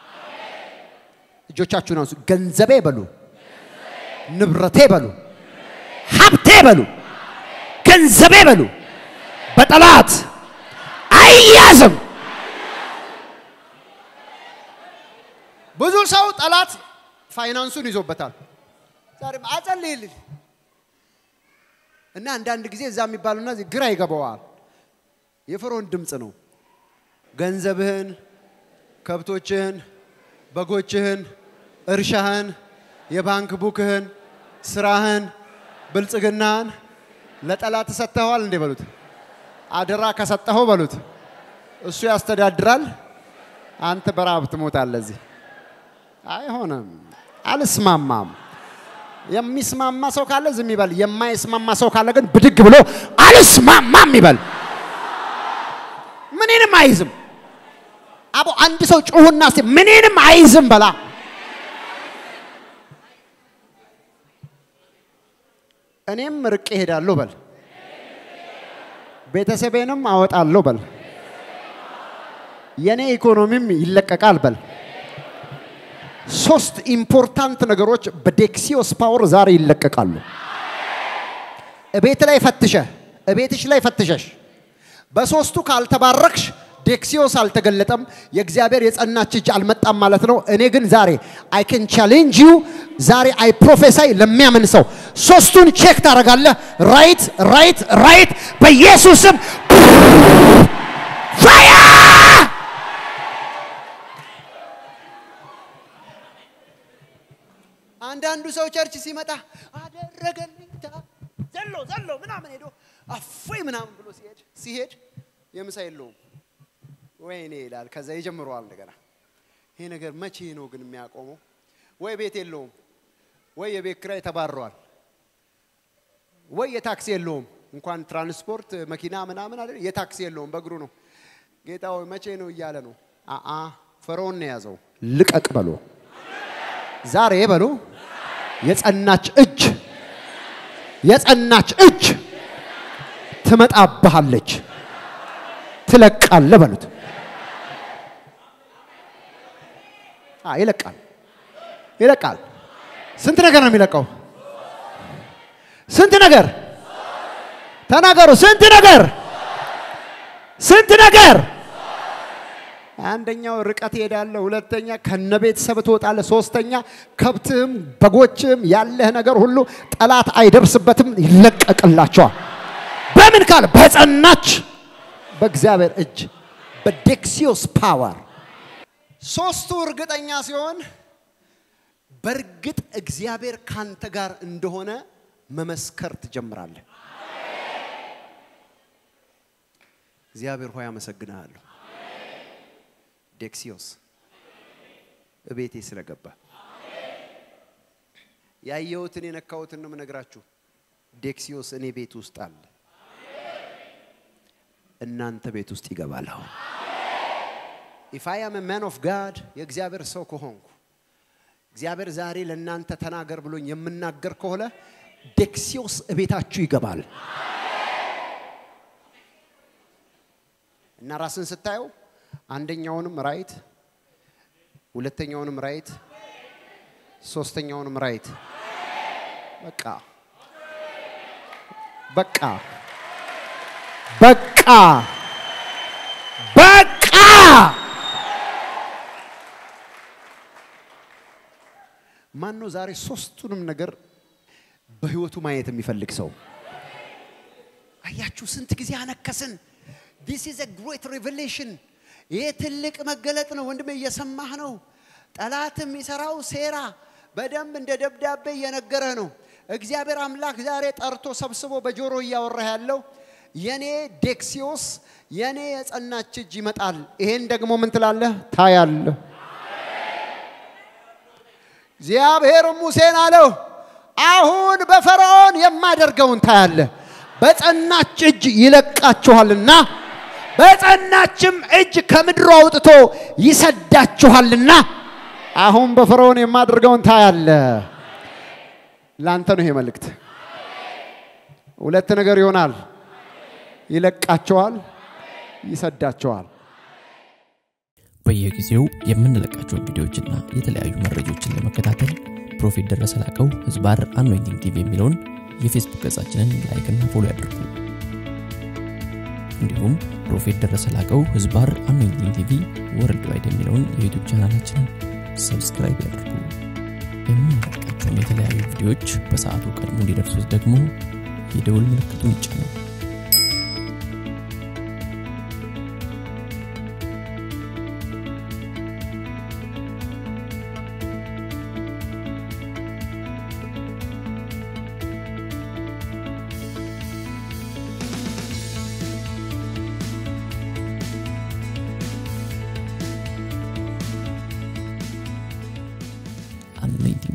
እጆቻችሁን አንሱ። ገንዘቤ በሉ፣ ንብረቴ በሉ፣ ሀብቴ በሉ፣ ገንዘቤ በሉ በጠላት አይያዝም። ብዙ ሰው ጠላት ፋይናንሱን ይዞበታል። ዛሬ አጸልይልኝ እና አንዳንድ ጊዜ እዛ የሚባሉና እዚህ ግራ ይገባዋል። የፈርዖን ድምፅ ነው። ገንዘብህን፣ ከብቶችህን፣ በጎችህን፣ እርሻህን፣ የባንክ ቡክህን፣ ስራህን፣ ብልጽግናህን ለጠላት ሰጥተኸዋል እንዴ በሉት። አደራ ከሰጠኸው በሉት እሱ ያስተዳድራል፣ አንተ በረሃብ ትሞታለህ። እዚህ አይሆንም። አልስማማም። የሚስማማ ሰው ካለ ዝም ይበል። የማይስማማ ሰው ካለ ግን ብድግ ብሎ አልስማማም ይበል። ምኔንም አይዝም። አቦ አንድ ሰው ጩሁና እስቲ ምኔንም አይዝም በላ። እኔም ርቄ እሄዳለሁ በል። ቤተሰቤንም አወጣለሁ በል። የኔ ኢኮኖሚም ይለቀቃል በል። ሶስት ኢምፖርታንት ነገሮች በዴክሲዮስ ፓወር ዛሬ ይለቀቃሉ። እቤት ላይ ፈትሸ እቤትሽ ላይ ፈትሸሽ በሶስቱ ካልተባረክሽ ዴክሲዮስ አልተገለጠም፣ የእግዚአብሔር የጸናች እጅ አልመጣም ማለት ነው። እኔ ግን ዛሬ አይ ካን ቻሌንጅ ዩ ዛሬ አይ ፕሮፌሳይ ለሚያምን ሰው ሶስቱን ቼክ ታደርጋለህ። ራይት ራይት ራይት በኢየሱስም ፋያ አንዳንዱ ሰው ቸርች ሲመጣ አደረገልኝ ታ- ዘሎ ዘሎ ምናምን ሄዶ አፎይ ምናምን ብሎ ሲሄድ ሲሄድ የምሳ የለውም ወይኔ ይላል። ከዛ ይጀምረዋል እንደገና። ይሄ ነገር መቼ ነው ግን የሚያቆመው? ወይ ቤት የለውም፣ ወይ የቤት ኪራይ ተባረዋል፣ ወይ የታክሲ የለውም። እንኳን ትራንስፖርት መኪና ምናምን አይደል፣ የታክሲ የለውም፣ በእግሩ ነው። ጌታ ሆይ መቼ ነው እያለ ነው። አአ ፈርዖን ነው የያዘው። ልቀቅ በሎ ዛሬ በሉ የጸናች እጅ የጸናች እጅ ትመጣብሃለች፣ ትለቃለህ በሉት። አ ይለቃል፣ ይለቃል። ስንት ነገር ነው የሚለቀው? ስንት ነገር ተናገሩ። ስንት ነገር ስንት ነገር አንደኛው ርቀት ይሄዳለ፣ ሁለተኛ ከነ ቤተሰብ ትወጣለ፣ ሶስተኛ ከብትህም በጎችህም ያለህ ነገር ሁሉ ጠላት አይደርስበትም፣ ይለቀቅላቸዋል። በምን ካለ በጸናች በእግዚአብሔር እጅ በዴክሲዮስ ፓወር ሶስቱ እርግጠኛ ሲሆን በእርግጥ እግዚአብሔር ካንተ ጋር እንደሆነ መመስከር ትጀምራለህ። እግዚአብሔር ሆይ አመሰግንሃለሁ። ዴክሲዮስ እቤቴ ስለገባ ያየሁትን የነካሁትን ነው የምነግራችሁ። ዴክሲዮስ እኔ ቤት ውስጥ አለ፣ እናንተ ቤት ውስጥ ይገባል። አሁን ኢፍ አይ አም ማን ኦፍ ጋድ የእግዚአብሔር ሰው ከሆንኩ እግዚአብሔር ዛሬ ለእናንተ ተናገር ብሎኝ የምናገር ከሆነ ዴክሲዮስ እቤታችሁ ይገባል እና ራስን ስታየው አንደኛውንም ራይት፣ ሁለተኛውንም ራይት፣ ሶስተኛውንም ራይት። በቃ በቃ በቃ በቃ ማን ነው ዛሬ ሶስቱንም ነገር በህይወቱ ማየት የሚፈልግ ሰው? አያችሁ፣ ስንት ጊዜ አነከስን። ዲስ ኢዝ a great revelation ይሄ ትልቅ መገለጥ ነው ወንድሜ፣ እየሰማህ ነው። ጠላት የሚሰራው ሴራ በደንብ እንደ ደብዳቤ እየነገረህ ነው። እግዚአብሔር አምላክ ዛሬ ጠርቶ ሰብስቦ በጆሮ እያወራህ ያለው የኔ ዴክሲዮስ የኔ የጸናች እጅ ይመጣል። ይሄን ደግሞ ምን ትላለህ? ታያለህ። እግዚአብሔር ሙሴን አለው አሁን በፈርዖን የማደርገውን ታያለህ። በጸናች እጅ ይለቃችኋልና በጸናችም እጅ ከምድሩ አውጥቶ ይሰዳችኋልና አሁን በፈርዖን የማደርገውን ታያለህ። ላንተ ነው ይሄ መልእክት። ሁለት ነገር ይሆናል። ይለቃቸዋል፣ ይሰዳቸዋል። በየጊዜው የምንለቃቸውን ቪዲዮዎችና የተለያዩ መረጃዎችን ለመከታተል ፕሮፌት ደረሰ ላቀው ህዝባር አኖይንቲንግ ቲቪ የሚለውን የፌስቡክ ገጻችንን ላይክና ፎሎ ያድርጉ። እንዲሁም ፕሮፌት ደረሰ ላቀው ህዝባር አኖይንቲንግ ቲቪ ወርልድ ዋይድ የሚለውን የዩቱብ ቻናላችንን ሰብስክራይብ ያድርጉ። የምንለቃቸውን የተለያዩ ቪዲዮዎች በሰዓቱ ቀድሞ እንዲደርሱት ደግሞ የደውል ምልክቱን ይጫኑ። anointing